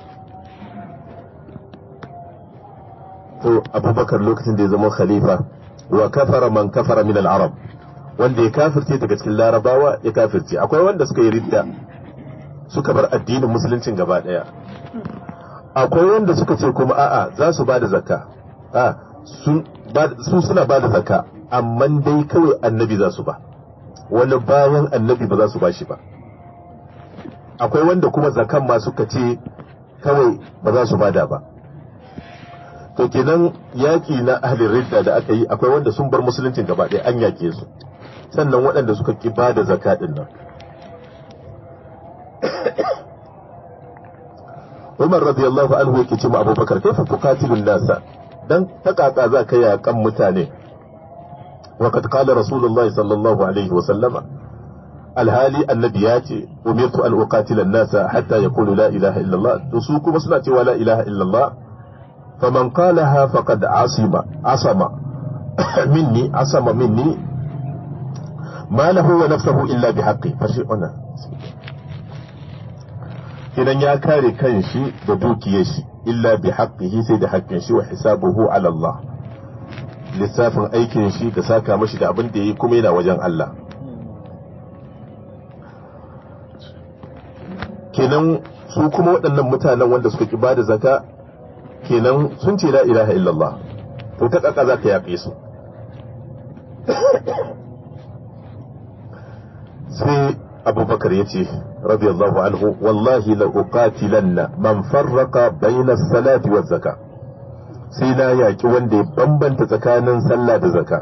to abubakar lokacin da ya zama khalifa wa kafara man kafara min al-arab wanda ya kafirce daga cikin larabawa ya kafirce akwai wanda suka yi ridda suka bar addinin musuluncin gaba daya akwai wanda suka ce kuma a'a za su ba da zakka a su suna ba da zakka amma dai kawai annabi za su ba wani bayan annabi ba za su ba shi ba akwai wanda kuma zakan ma suka ce kawai ba za su bada ba to kenan yaƙi na ahlin ridda da aka yi akwai wanda sun bar musuluncin gaba ɗaya an yaƙe su sannan waɗanda suka ki ba da zaka ɗin nan Umar radiyallahu anhu yake ce ma Abubakar kaifa tuqatilun nasa dan takaka za ka yakan mutane wa kad qala rasulullahi sallallahu alaihi wa sallama alhali annabi ya ce umirtu an uqatila nasa hatta yaqulu la ilaha illallah to su kuma suna cewa la ilaha illallah faman qalaha faqad asima asama minni asama minni ma lahu wa nafsuhu illa bihaqqi fashi ona idan ya kare kanshi da dukiyar shi illa bi haqqihi sai da haƙƙin shi wa hisabuhu ala Allah lissafin aikin shi da saka mashi da abin da yayi kuma yana wajen Allah kenan su kuma waɗannan mutanen wanda suka ki bada zaka kenan sun ce la ilaha illallah to ta kaka za ka yaƙe su sai abubakar ya ce radiyallahu anhu wallahi la uqatilanna man farraqa bayna salati wa zaka sai na yaki wanda ya bambanta tsakanin sallah da zaka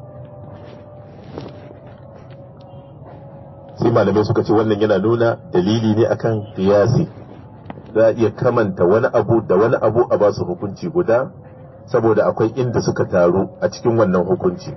sai malamai suka ce wannan yana nuna dalili ne akan qiyasi za a iya kamanta wani abu da wani abu a basu hukunci guda saboda akwai inda suka taru a cikin wannan hukunci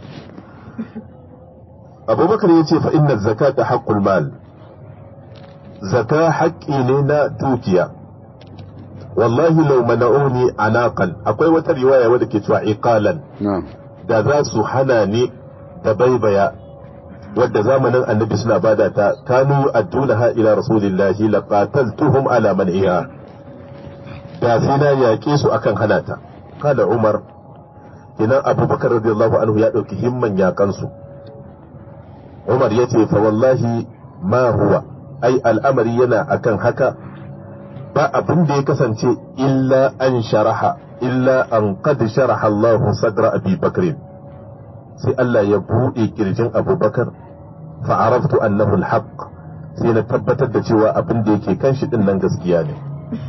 abubakar ya ce fa inna zakata haqqul mal zaka haƙƙi ne na dukiya wallahi law mana'uni anaqan akwai wata riwaya wadda ke cewa iqalan na'am da za su hana ni da baibaya wadda zamanin annabi suna bada ta kanu addunaha ila rasulillahi laqataltuhum ala man'iha da sai na yaƙe su akan hana ta kada umar idan abubakar radiyallahu anhu ya ɗauki himman yaƙansu umar ya ce fa wallahi ma huwa ai al'amari yana akan haka ba abin da ya kasance illa an sharaha illa an qad sharaha Allah sadra Abi Bakr sai Allah ya buɗe kirjin Abubakar fa araftu annahu al-haq sai na tabbatar da cewa abin da yake kan shi din nan gaskiya ne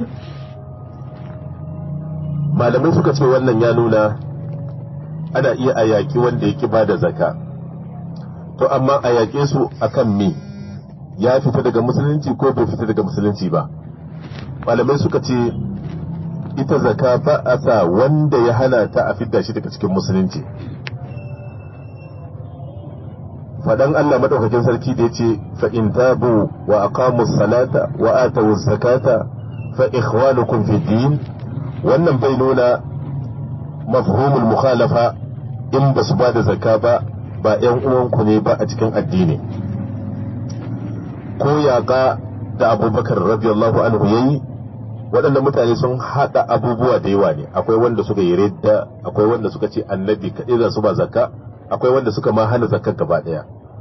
malamai suka ce wannan ya nuna ana iya a yaƙi wanda ya ki bada zaka to amma a yaƙe su akan me ya fita daga musulunci ko bai fita daga musulunci ba malamai suka ce ita zaka ba a sa wanda ya hana ta a fidda shi daga cikin musulunci fadan Allah madaukakin sarki da yace fa in tabu wa aqamu salata wa atu zakata fa ikhwanukum fi din wannan bai nuna mafhumul mukhalafa in ba su ba da zakka ba ba ‘yan uwanku ne ba a cikin addini ko yaƙa da abubakar radiyallahu anhu yayi waɗanda mutane sun haɗa abubuwa da yawa ne akwai wanda suka yi redda akwai wanda suka ce annabi kaɗai za su ba zakka akwai wanda suka ma hana zakka gaba ɗaya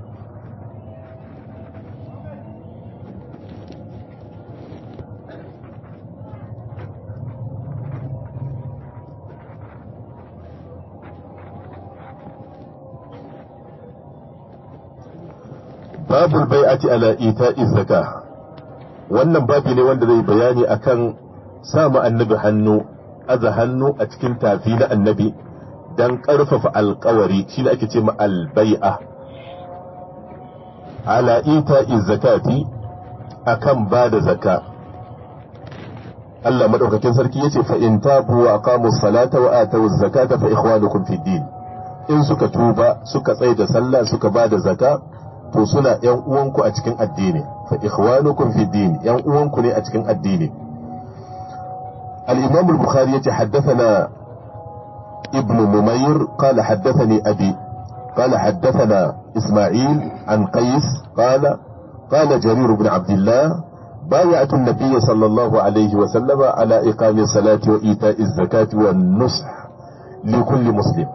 babul bai'ati ala ita'i zaka wannan babi ne wanda zai bayani akan sa mu annabi hannu aza hannu a cikin tafi na annabi dan karfafa alkawari shine ake ce ma albai'a ala ita'i zakati akan ba da zaka Allah madaukakin sarki yace fa in tabu wa aqamu salata wa atu zakata fa ikhwanukum fid din in suka tuba suka tsaya da sallah suka ba da zaka to suna ‘yan uwanku a cikin addini, fa ikhwanukum fi din ‘yan uwanku ne a cikin addini. الإمام البخاري يتي حدثنا ابن ممير قال حدثني أبي قال حدثنا إسماعيل عن قيس قال قال جرير بن عبد الله بايعت النبي صلى الله عليه وسلم على إقام الصلاة وإيتاء الزكاة والنصح لكل مسلم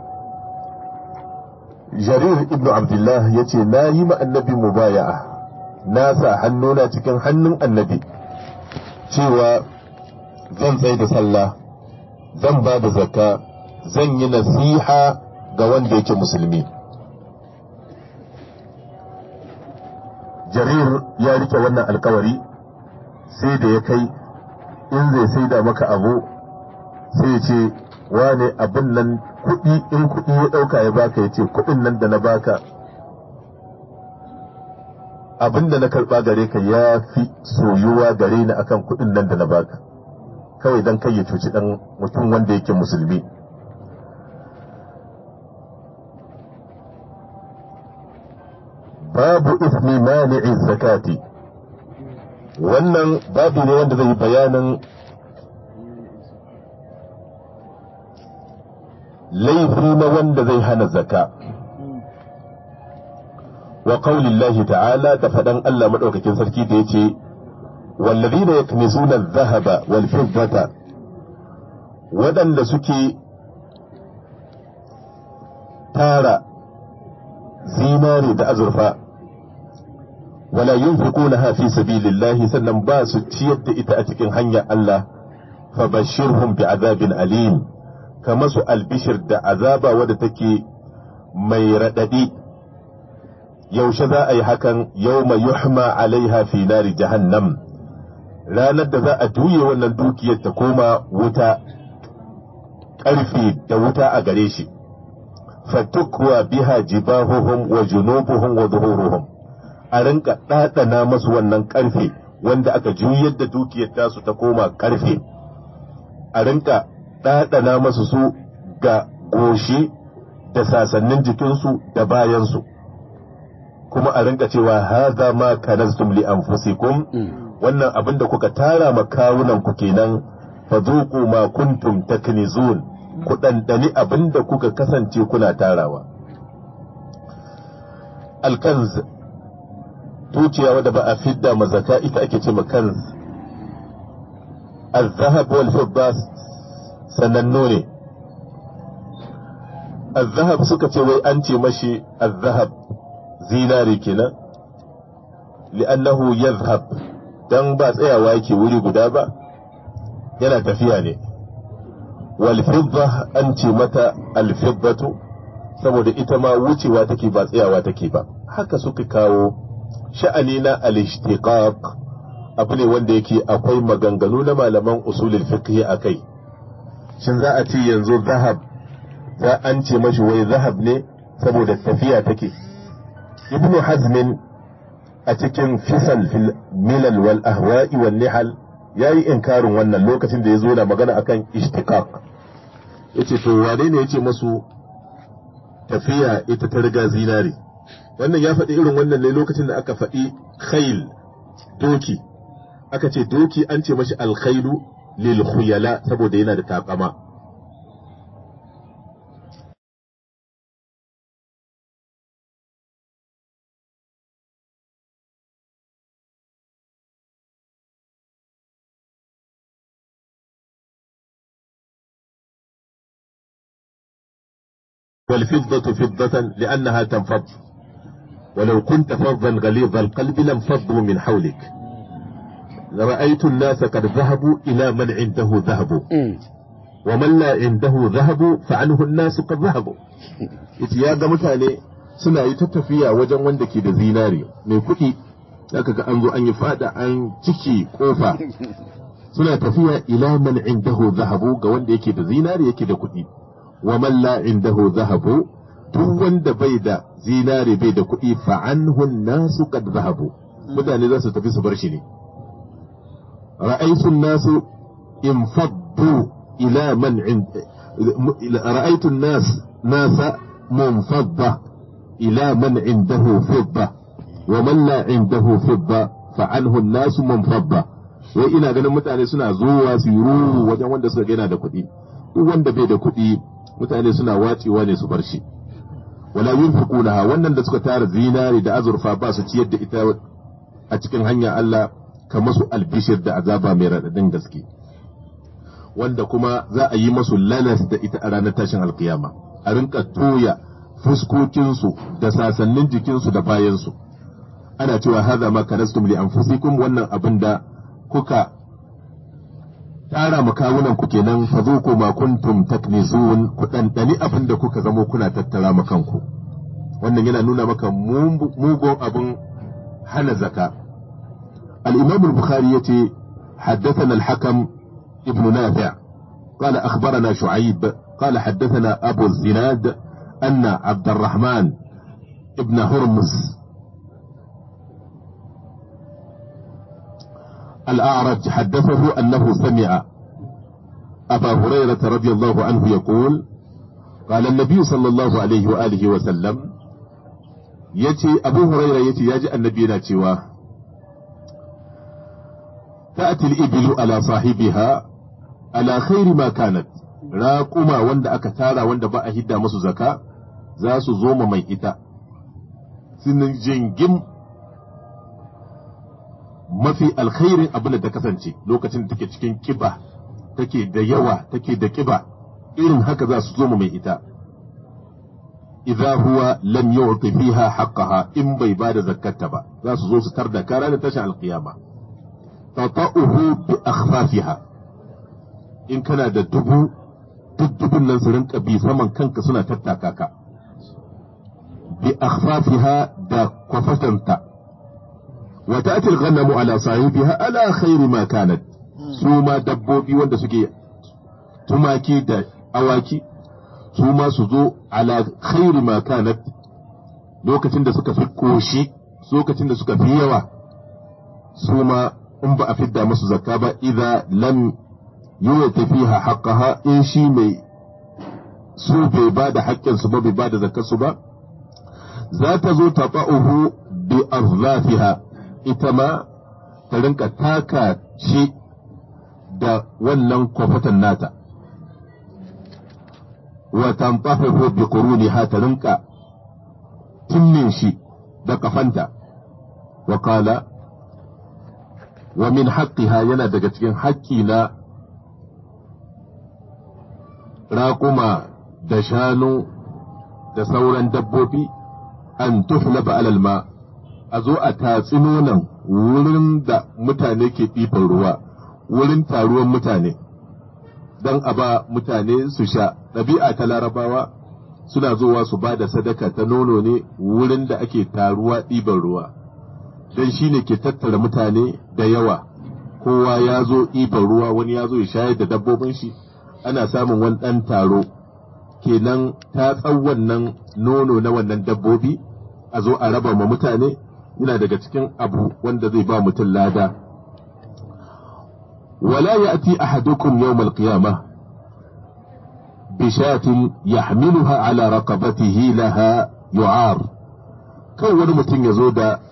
jarir ibn abdullah ya ce na yi ma annabi mubaya'a na sa hannuna cikin hannun annabi cewa zan tsaye da sallah zan ba da zakka zan yi nasiha ga wanda yake musulmi jarir ya rike wannan alkawari sai da ya kai in zai sai da maka abu sai ya ce wane abin nan kuɗi in kuɗi ya ɗauka ya baka ya ce kuɗin nan da na baka abin da na karɓa gare ka ya fi soyuwa gare ni akan kuɗin nan da na baka kawai don kai ya cuci dan mutum wanda yake musulmi babu ismi mani'i zakati wannan babu ne wanda zai bayanin laifi na wanda zai hana zaka wa qaulillahi ta'ala da faɗan Allah maɗaukakin sarki da yace wallazina yaknizuna adh-dhahaba wal fiddata waɗanda suke tara zinare da azurfa wala yunfiqunaha fi sabilillahi sannan ba su ciyar da ita a cikin hanyar Allah fa bashirhum bi azabin alim kama su albishir da azaba wadda take mai raɗaɗi yaushe za a yi hakan yau mai yuhma alaiha fi nari jahannam ranar da za a juye wannan dukiyar ta koma wuta ƙarfe da wuta a gare shi fatukwa biha jibahuhum wa junubuhum wa zuhuruhum a rinka ɗaɗana masu wannan ƙarfe wanda aka juyar da dukiyar tasu ta koma ƙarfe a rinka ɗaɗana masu su ga goshi da sasannin jikinsu da bayansu kuma a rinka cewa haza ma kanaztum li anfusikum wannan abin da kuka tara ma kawunan ku kenan fadhuqu ma kuntum taknizun ku dandani abin da kuka kasance kuna tarawa alkanz tuciya wadda ba a fidda mazaka ita ake ce ma kanz الذهب والفضة sanannu ne الذهب suka ce wai an ce mashi الذهب zinari kenan li'annahu yadhhab dan ba tsayawa yake wuri guda ba yana tafiya ne wal fidda an ce mata al fiddatu saboda ita ma wucewa take ba tsayawa take ba haka suka kawo sha'ani na al ishtiqaq abu ne wanda yake akwai maganganu na malaman usulul fiqh akai shin za a ce yanzu zahab za an ce mashi wai zahab ne saboda tafiya take ibnu hazmin a cikin fisal fil milal wal ahwa'i wal nihal yayi inkarin wannan lokacin da ya zo da magana akan ishtiqaq yace to wane ne yace masu tafiya ita ta riga zinari wannan ya faɗi irin wannan ne lokacin da aka faɗi khayl doki aka ce doki an ce mashi alkhailu lil khuyala saboda yana da takama والفضة فضة لأنها تنفض ولو كنت فظا غليظ القلب لانفضوا من حولك رأيت الناس قد ذهبوا إلى من عنده ذهب ومن لا عنده ذهب فعنه الناس قد ذهبوا ya ga mutane suna yi ta tafiya wajen wanda ke da zinari mai kuɗi zaka ga an zo an yi fada an ciki kofa suna tafiya ila man indahu zahabu ga wanda yake da zinari yake da kuɗi wa man la indahu zahabu duk wanda bai da zinari bai da kuɗi fa anhu nasu qad zahabu mutane za su tafi su bar shi ne رأيت الناس انفضوا إلى من عند رأيت الناس ناس منفضة إلى من عنده فضة ومن لا عنده فضة فعنه الناس منفضة wai ina ganin mutane suna zuwa su yi wajen wanda suka gaina da kuɗi duk wanda bai da kuɗi mutane suna wacewa ne su bar shi wala yunfiqunaha wannan da suka tara zinari da azurfa ba su ciyar da ita a cikin hanya Allah ka masu albishir da azaba mai raɗaɗin gaske wanda kuma za a yi masu lalas da ita a ranar tashin alkiyama a rinka toya fuskokinsu da sasannin jikinsu da bayansu ana cewa haza ma kanastum li anfusikum wannan abin da kuka tara makawunan ku kenan fa zuku ma kuntum taknizun ku dandani abin da kuka zamo kuna tattara makanku wannan yana nuna maka mugun abin hana zaka الإمام البخاري يتي حدثنا الحكم ابن نافع قال أخبرنا شعيب قال حدثنا أبو الزناد أن عبد الرحمن ابن هرمز الأعرج حدثه أنه سمع أبا هريرة رضي الله عنه يقول قال النبي صلى الله عليه وآله وسلم يتي أبو هريرة يتي يجي النبي ناتيوا تأتي الإبل على صاحبها على خير ما كانت راقما وند أكتارا وند بقى هدا مسو زكاة زاسو زوم مي إتا سنن جنجم mafi alkhairin abin da ta kasance lokacin da take cikin kiba take da yawa take da kiba irin haka za su zo mu mai ita idza huwa lam yu'ti fiha haqqaha in bai bada zakkata ba za su zo su tarda kara da tashin alqiyama tata'uhu bi akhfafiha in kana da dubu duk dubun nan su rinka bi saman kanka suna tattaka ka bi akhfafiha da kwafatanta wa ta'ti al-ghanamu ala sahibiha ala khairi ma kanat su ma dabbobi wanda suke tumaki da awaki su ma su zo ala khairi ma kanat lokacin da suka fi koshi lokacin da suka fi yawa su ma in ba a fidda musu zakka ba idza lam yuwati fiha haqqaha in shi mai su bai ba da haƙƙin su ba bai ba da zakkar su ba za ta zo ta ba'uhu bi azlafiha ita ma ta rinka taka shi da wannan kwafatan nata wa tantahihu bi quruniha ta rinka timmin shi da kafanta wa qala wa min haqqiha yana daga cikin haƙƙi na raƙuma da shanu da sauran dabbobi an tuhlaba alal ma a zo a tatsi nonon wurin da mutane ke ɗifan ruwa wurin taruwan mutane don a ba mutane su sha ɗabi'a ta larabawa suna zowa su ba da sadaka ta nono ne wurin da ake taruwa ɗiban ruwa don shi ne ke tattara mutane da yawa kowa ya zo ɗiban ruwa wani ya zo ya shayar da dabbobin shi ana samun wani ɗan taro kenan ta wannan nono na wannan dabbobi a zo a raba ma mutane yana daga cikin abu wanda zai ba mutum lada ولا يأتي أحدكم يوم القيامة بشاة يحملها على رقبته لها يعار كان wani mutum ya zo da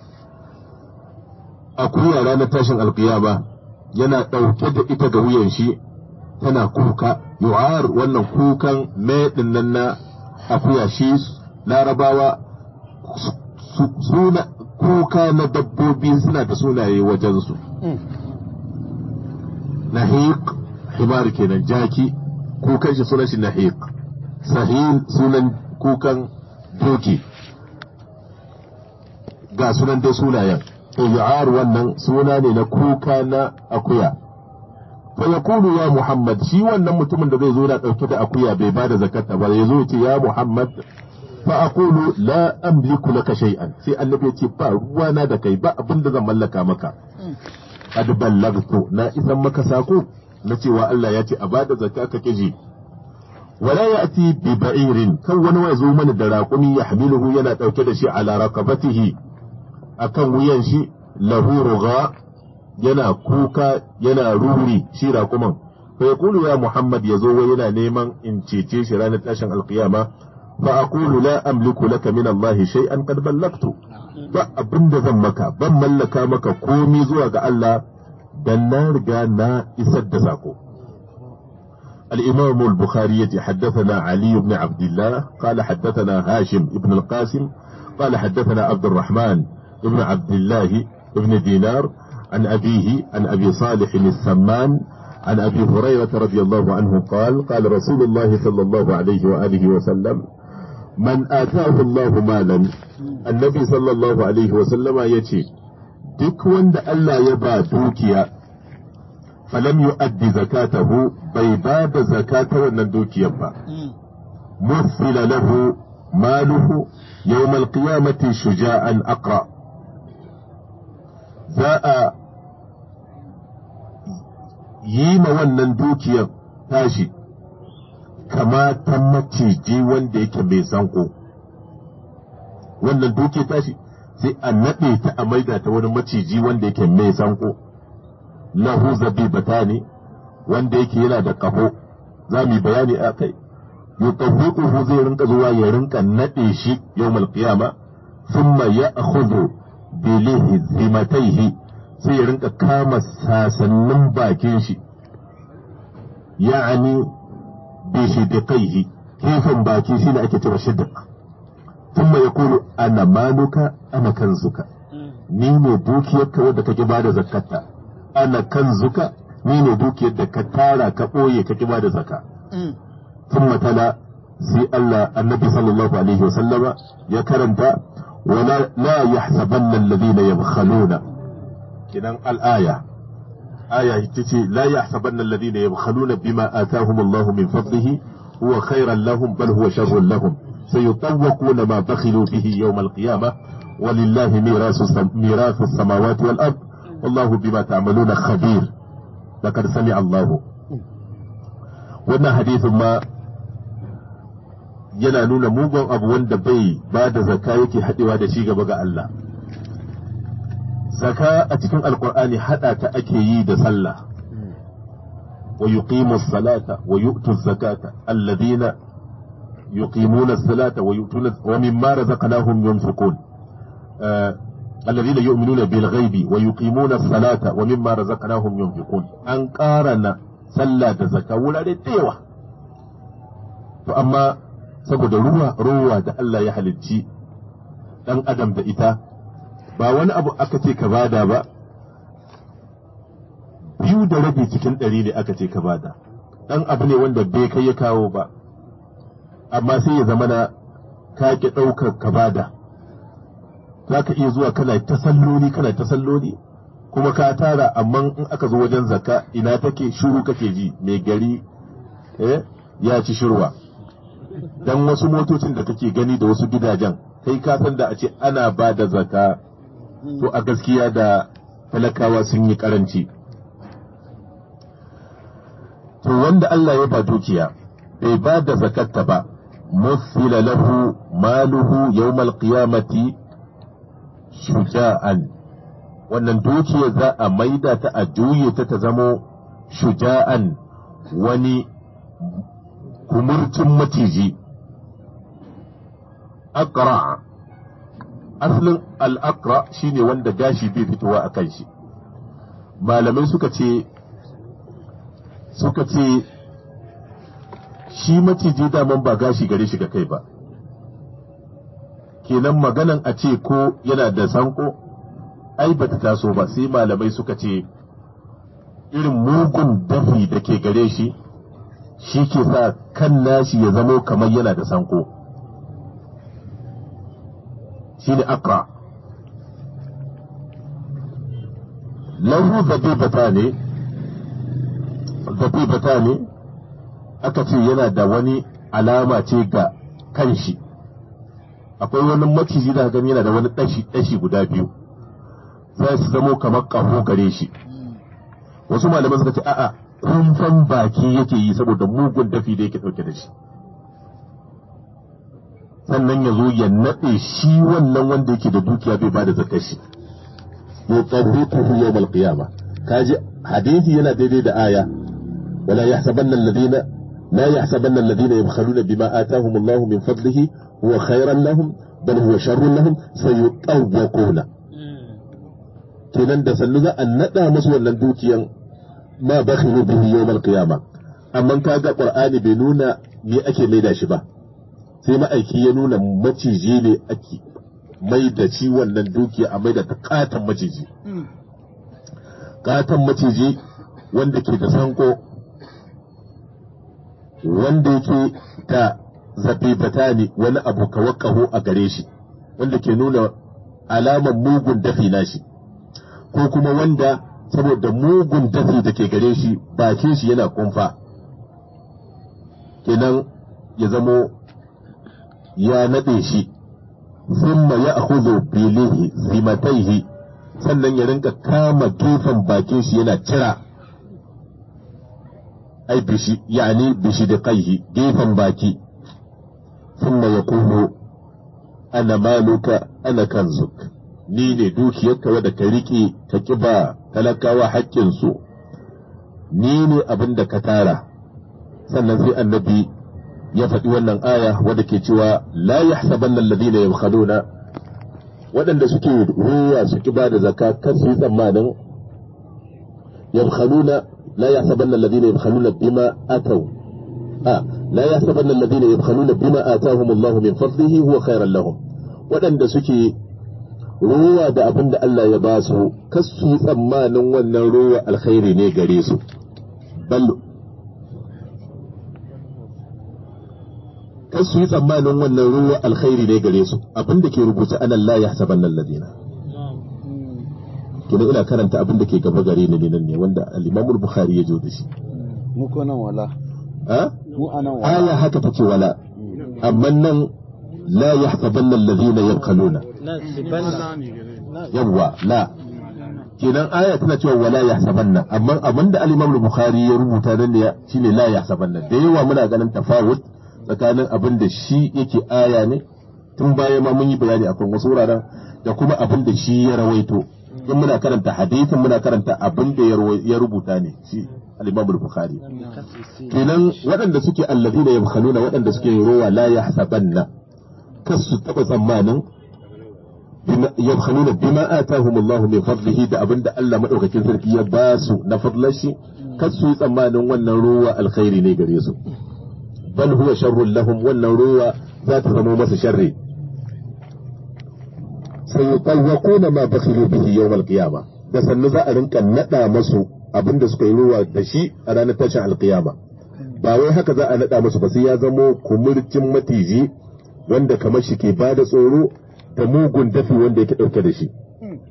akuya ranar tashin alkiyama yana ɗauke da ita ga wuyan shi tana kuka yu'ar wannan kukan mai nan na akuya shi larabawa suna kuka na dabbobi suna da sunaye wajensu nahiq himar kenan jaki kukan shi sunan shi nahiq sahil sunan kukan doki ga sunan dai sunayen to yu'ar wannan suna ne na kuka na akuya fa yaqulu ya muhammad shi wannan mutumin da zai zo na dauke da akuya bai bada zakata ba ya zo ya ce ya muhammad fa aqulu la amliku laka shay'an sai annabi ya ce ba ruwana da kai ba abin da zan mallaka maka qad ballagtu na isan maka sako na cewa Allah ya ce a bada zakka ka kiji wala ya'ti bi ba'irin kan wani ya zo mana da raƙumi ya hamiluhu yana dauke da shi ala raqabatihi akan wuyan shi lahu rugha yana kuka yana ruri shi raƙuman fa yaqulu ya muhammad yazo wai yana neman in cece shi ranar tashin alqiyama fa aqulu la amliku laka min Allah shay'an qad ballagtu ba abin da zan maka ban mallaka maka komi zuwa ga Allah dan na riga na isar da sako الإمام البخاري حدثنا علي بن عبد الله قال حدثنا هاشم بن القاسم قال حدثنا عبد الرحمن بن عبد الله بن دينار عن أبيه عن أبي صالح السمان عن أبي هريرة رضي الله عنه قال قال رسول الله صلى الله عليه وآله وسلم من آتاه الله مالا النبي صلى الله عليه وسلم يتي duk wanda Allah ya ba dukiya falam yu'addi zakatahu bai ba da zakata wannan dukiyar ba مثل له ماله يوم القيامة شجاعا أقرأ za a yi ma wannan dukiyar tashi kama ta maciji wanda yake mai sanko wannan dukiyar tashi sai a naɗe ta a maida ta wani maciji wanda yake mai sanko lahu zabibata ne wanda yake yana da ƙaho za mu yi bayani a kai yutawwiquhu zai rinka zuwa ya rinka nade shi yawmal qiyama thumma ya'khudhu bi lihzimatayhi sai ya rinka kama sasannin bakin shi ya'ani bi shidiqaihi kefin baki shine ake cewa shidiq thumma yaqulu ana maluka ana kanzuka ni ne dukiyarka wadda kake bada zakkata ana kanzuka ni ne dukiyar da ka tara ka ɓoye ka ba da zaka. Sun tala sai Allah annabi sallallahu alaihi wa sallama ya karanta wala la yahsabanna alladhina yabkhaluna kidan al-aya aya ita ce la yahsabanna alladhina yabkhaluna bima atahum Allah min fadlihi huwa khairan lahum bal huwa sharrun lahum sayutawwaquna ma bakhilu bihi yawm al-qiyamah ولله ميراث ميراث السماوات والأرض والله بما تعملون خبير لقد سمع الله wannan hadisin ma yana nuna mugun abu wanda bai ba da zaka yake haɗewa da shi gaba ga Allah zaka a cikin alkur'ani haɗa ta ake yi da sallah wa yuqimu salata wa yu'tu zakata alladhina yuqimuna salata wa yu'tuna wa mimma razaqnahum yunfiqun الذين يؤمنون بالغيب ويقيمون الصلاة ومما رزقناهم ينفقون أن قارن صلى زكاة ولا ديوة فأما saboda ruwa ruwa da Allah ya halicci ɗan adam da ita ba wani abu aka ce ka bada ba biyu da rabi cikin ɗari ne aka ce ka bada ɗan abu ne wanda bai kai ya kawo ba amma sai ya zama na ka ki ɗaukar ka bada za ka iya zuwa kana ta salloli kana ta salloli kuma ka tara amma in aka zo wajen zakka ina take shuru kake ji mai gari eh ya ci shirwa dan wasu motocin da kake gani da wasu gidajen kai ka san da a ce ana ba da zakka to a gaskiya da talakawa sun yi karanci to wanda Allah ya ba dukiya bai ba da zakatta ba مثل له ماله يوم القيامة shuja'an wannan dukiya za a maida ta a juye ta ta zamo shuja'an wani kumurcin maciji akra asalin al'akra shine wanda gashi bai fitowa a kan shi malamai suka ce suka ce shi maciji daman ba gashi gare shi ga kai ba kenan maganan a ce ko yana da sanko ai bata taso ba sai malamai suka ce irin mugun dafi da ke gare shi shi ke sa kan nashi ya zamo kamar yana da sanko shi ne akra lahu zabibata ne zabibata ne aka ce yana da wani alama ce ga kan shi akwai wani maciji da gani yana da wani ɗashi ɗashi guda biyu za su zamo kamar ƙaho gare shi wasu malaman suka ce a'a kumfan baki yake yi saboda mugun dafi da yake ɗauke da shi sannan ya zo ya naɗe shi wannan wanda yake da dukiya bai ba da zakar shi yuqarrituhu yawm al-qiyamah kaji hadisi yana daidai da aya wala yahsabanna alladhina لا يحسبن الذين يبخلون بما آتاهم الله من فضله هو خيرا لهم بل هو شر لهم سيطوقون kenan da sannu za a naɗa musu wannan dukiyan ma bakhilu bihi yawmal qiyama amma kaga qur'ani bai nuna me ake maida shi ba sai ma'aiki ya nuna maciji ne ake maida shi wannan dukiya a maida ta katan maciji katan maciji wanda ke da sanko wanda yake da zabibata ne wani abu kawakaho a gare shi wanda ke nuna alamar mugun dafi na shi ko kuma wanda saboda mugun dafi da ke gare shi bakin shi yana kumfa kenan ya zamo ya naɗe shi thumma ya akhudhu bilihi zimataihi sannan ya rinka kama gefen bakin shi yana cira ai bishi yani bishi da kaihi gefen baki thumma yaqulu ana maluka ana kanzuk ni ne dukiyarka wadda ka riƙe ka kiba talakawa haƙƙinsu ni ne abin da ka tara sannan sai annabi ya faɗi wannan aya wadda ke cewa la yahsabanna alladhina yabkhaluna waɗanda suke ruwa suke ba da zakka kar su yi tsammanin yabkhaluna la yahsabanna alladhina yabkhaluna bima ataw a la yahsabanna alladhina yabkhaluna bima atahum Allah min fadlihi huwa khairan lahum waɗanda suke ruwa da abin da Allah ya ba su kar su yi tsammanin wannan ruwa alkhairi ne gare su bal kar su yi tsammanin wannan ruwa alkhairi ne gare su abin da ke rubuta anan la yahsabanna alladhina kina ina karanta abin da ke gaba gare ni nan ne wanda al-Imam al-Bukhari ya jo da shi mu ko nan wala ha mu anan wala aya haka take wala amma nan la yahsabanna alladhina yabkhaluna yawwa la kenan aya tana cewa wala yahsabanna amma abin da al-Imam al-Bukhari ya rubuta nan ne shine la yahsabanna da yawa muna ganin tafawut tsakanin abin da shi yake aya ne tun baya ma mun yi bayani akan wasu wuraren da kuma abin da shi ya rawaito in muna karanta hadisin muna karanta abin da ya rawa- ya rubuta ne shi al-Imam al-Bukhari kenan waɗanda suke alladina yabkhaluna waɗanda suke rowa la yahsabanna kas su taba tsammanin bima- yabkhaluna bima atahum Allah min fadlihi da abin da Allah madaukakin sarki ya ba su na fadlar shi kas su yi tsammanin wannan ruwa alkhairi ne gare su bal huwa sharrun lahum wannan ruwa za ta zama masa sharri sayutawwaquna ma bakhilu bihi yawm al-qiyamah da sannu za a rinka nada masu abinda suka yi ruwa da shi a ranar tashin alkiyama ba wai haka za a nada masu ba sai ya zamo kumurcin matiji wanda kamar shi ke bada tsoro da mugun dafi wanda yake dauke da shi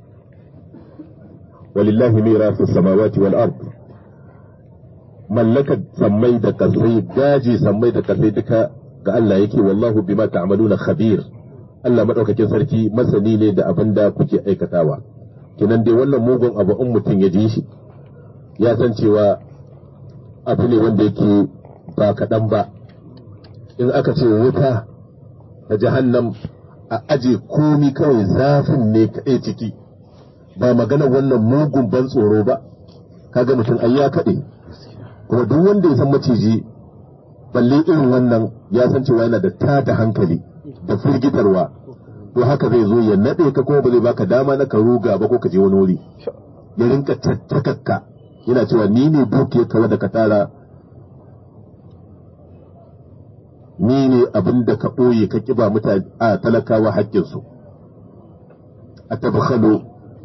walillahi mirasu samawati wal ard mallakar sammai da kasai daji sammai da kasai duka ga Allah yake wallahu bima ta'maluna khabir Allah madaukakin sarki masani ne da abin da kuke aikatawa kinan dai wannan mugun abu in mutum ya ji shi ya san cewa abu ne wanda yake ba kaɗan ba in aka ce wuta da jahannam a aje komi kawai zafin ne kaɗai ciki ba magana wannan mugun ban tsoro ba kaga mutum ai ya kaɗe kuma duk wanda ya san maciji balle irin wannan ya san cewa yana da tada hankali da firgitarwa to haka zai zo ya nade ka kuma ba zai baka dama na ka ruga ba ko ka je wani wuri ya rinka tattakakka yana cewa ni ne dukiyar ka wanda ka tara ni ne abin da ka ɓoye ka kiba mutane a talakawa haƙƙinsu a tabakhalu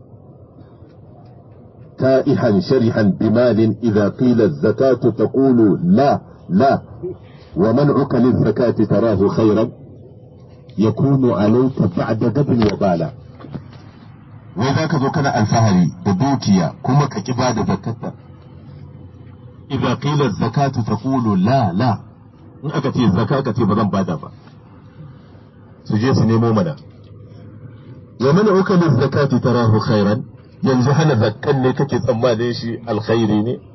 تائها شرحا بمال إذا قيل الزكاة تقول لا لا ومنعك للزكاة تراه خيرا يكون عليك بعد غد وبالا وذاك ذو كان الفهري بدوكيا كما كجبا زكاة إذا قيل الزكاة تقول لا لا in aka ce zaka ka ce ba zan bada ba su je su nemo mana wa man ukala zakati tarahu khairan yanzu hana zakkan ne kake tsammanin shi alkhairi ne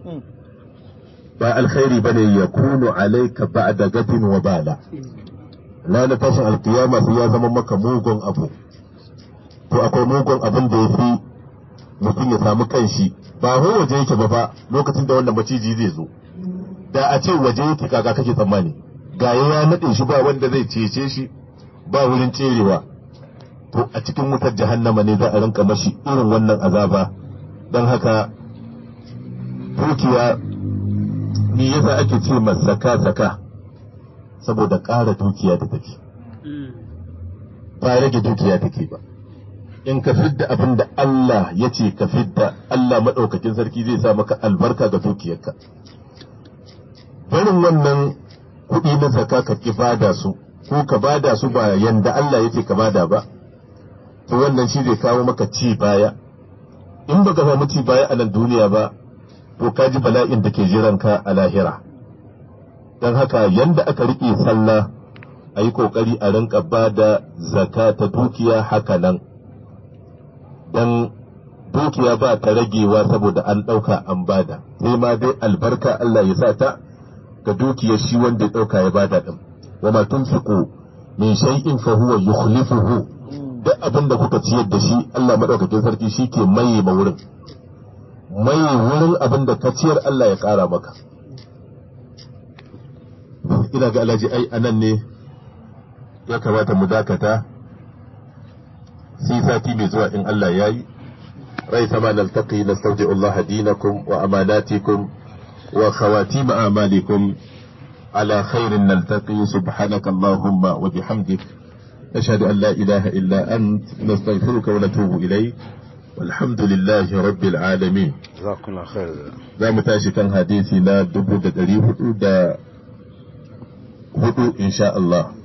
ba alkhairi bane ya kunu alaika ba'da gadin wa bala ranar tashin alkiyama sai ya zama maka mugun abu to akwai mugun abin da ya fi mutum ya samu kanshi ba ho waje yake ba fa lokacin da wannan maciji zai zo da a ce waje yake kaga kake tsammani ga ya nade shi ba wanda zai cece shi ba wurin cerewa to a cikin wutar jahannama ne za a rinka mashi irin wannan azaba don haka dukiya ni yasa ake ce zaka zaka saboda ƙara dukiya da take ba rage dukiya take ba in ka fidda abin da Allah ya ce ka fidda Allah maɗaukakin sarki zai sa maka albarka ga dukiyarka barin wannan kuɗi na zaka ka ki bada su ko ka bada su ba yanda Allah ya ce ka bada ba to wannan shi zai kawo maka ci baya in baka samu ci baya a nan duniya ba to ka ji bala'in da ke jiranka a lahira don haka yanda aka riƙe sallah a yi ƙoƙari a rinka ba da zaka ta dukiya haka nan don dukiya ba ta ragewa saboda an ɗauka an bada sai ma dai albarka Allah ya sa ta ga dukiyar shi wanda ya ɗauka ya bada ɗin wa ma tunfiqu min shay'in fa huwa yukhlifuhu duk abin da kuka ciyar da shi Allah maɗaukakin sarki shi ke maye ma wurin maye wurin abin da ka ciyar Allah ya ƙara maka ina ga alhaji ai anan ne ya kamata mu dakata sai sati mai zuwa in Allah ya yi rai sama naltaqi nastawdi'u Allah dinakum wa amanatikum wa khawatim a'malikum على خير نلتقي سبحانك اللهم وبحمدك نشهد أن لا إله إلا أنت نستغفرك ونتوب إليك والحمد لله رب العالمين jazakumullahu khair za mu tashi kan hadisi na dubu da ɗari hudu da hudu insha Allah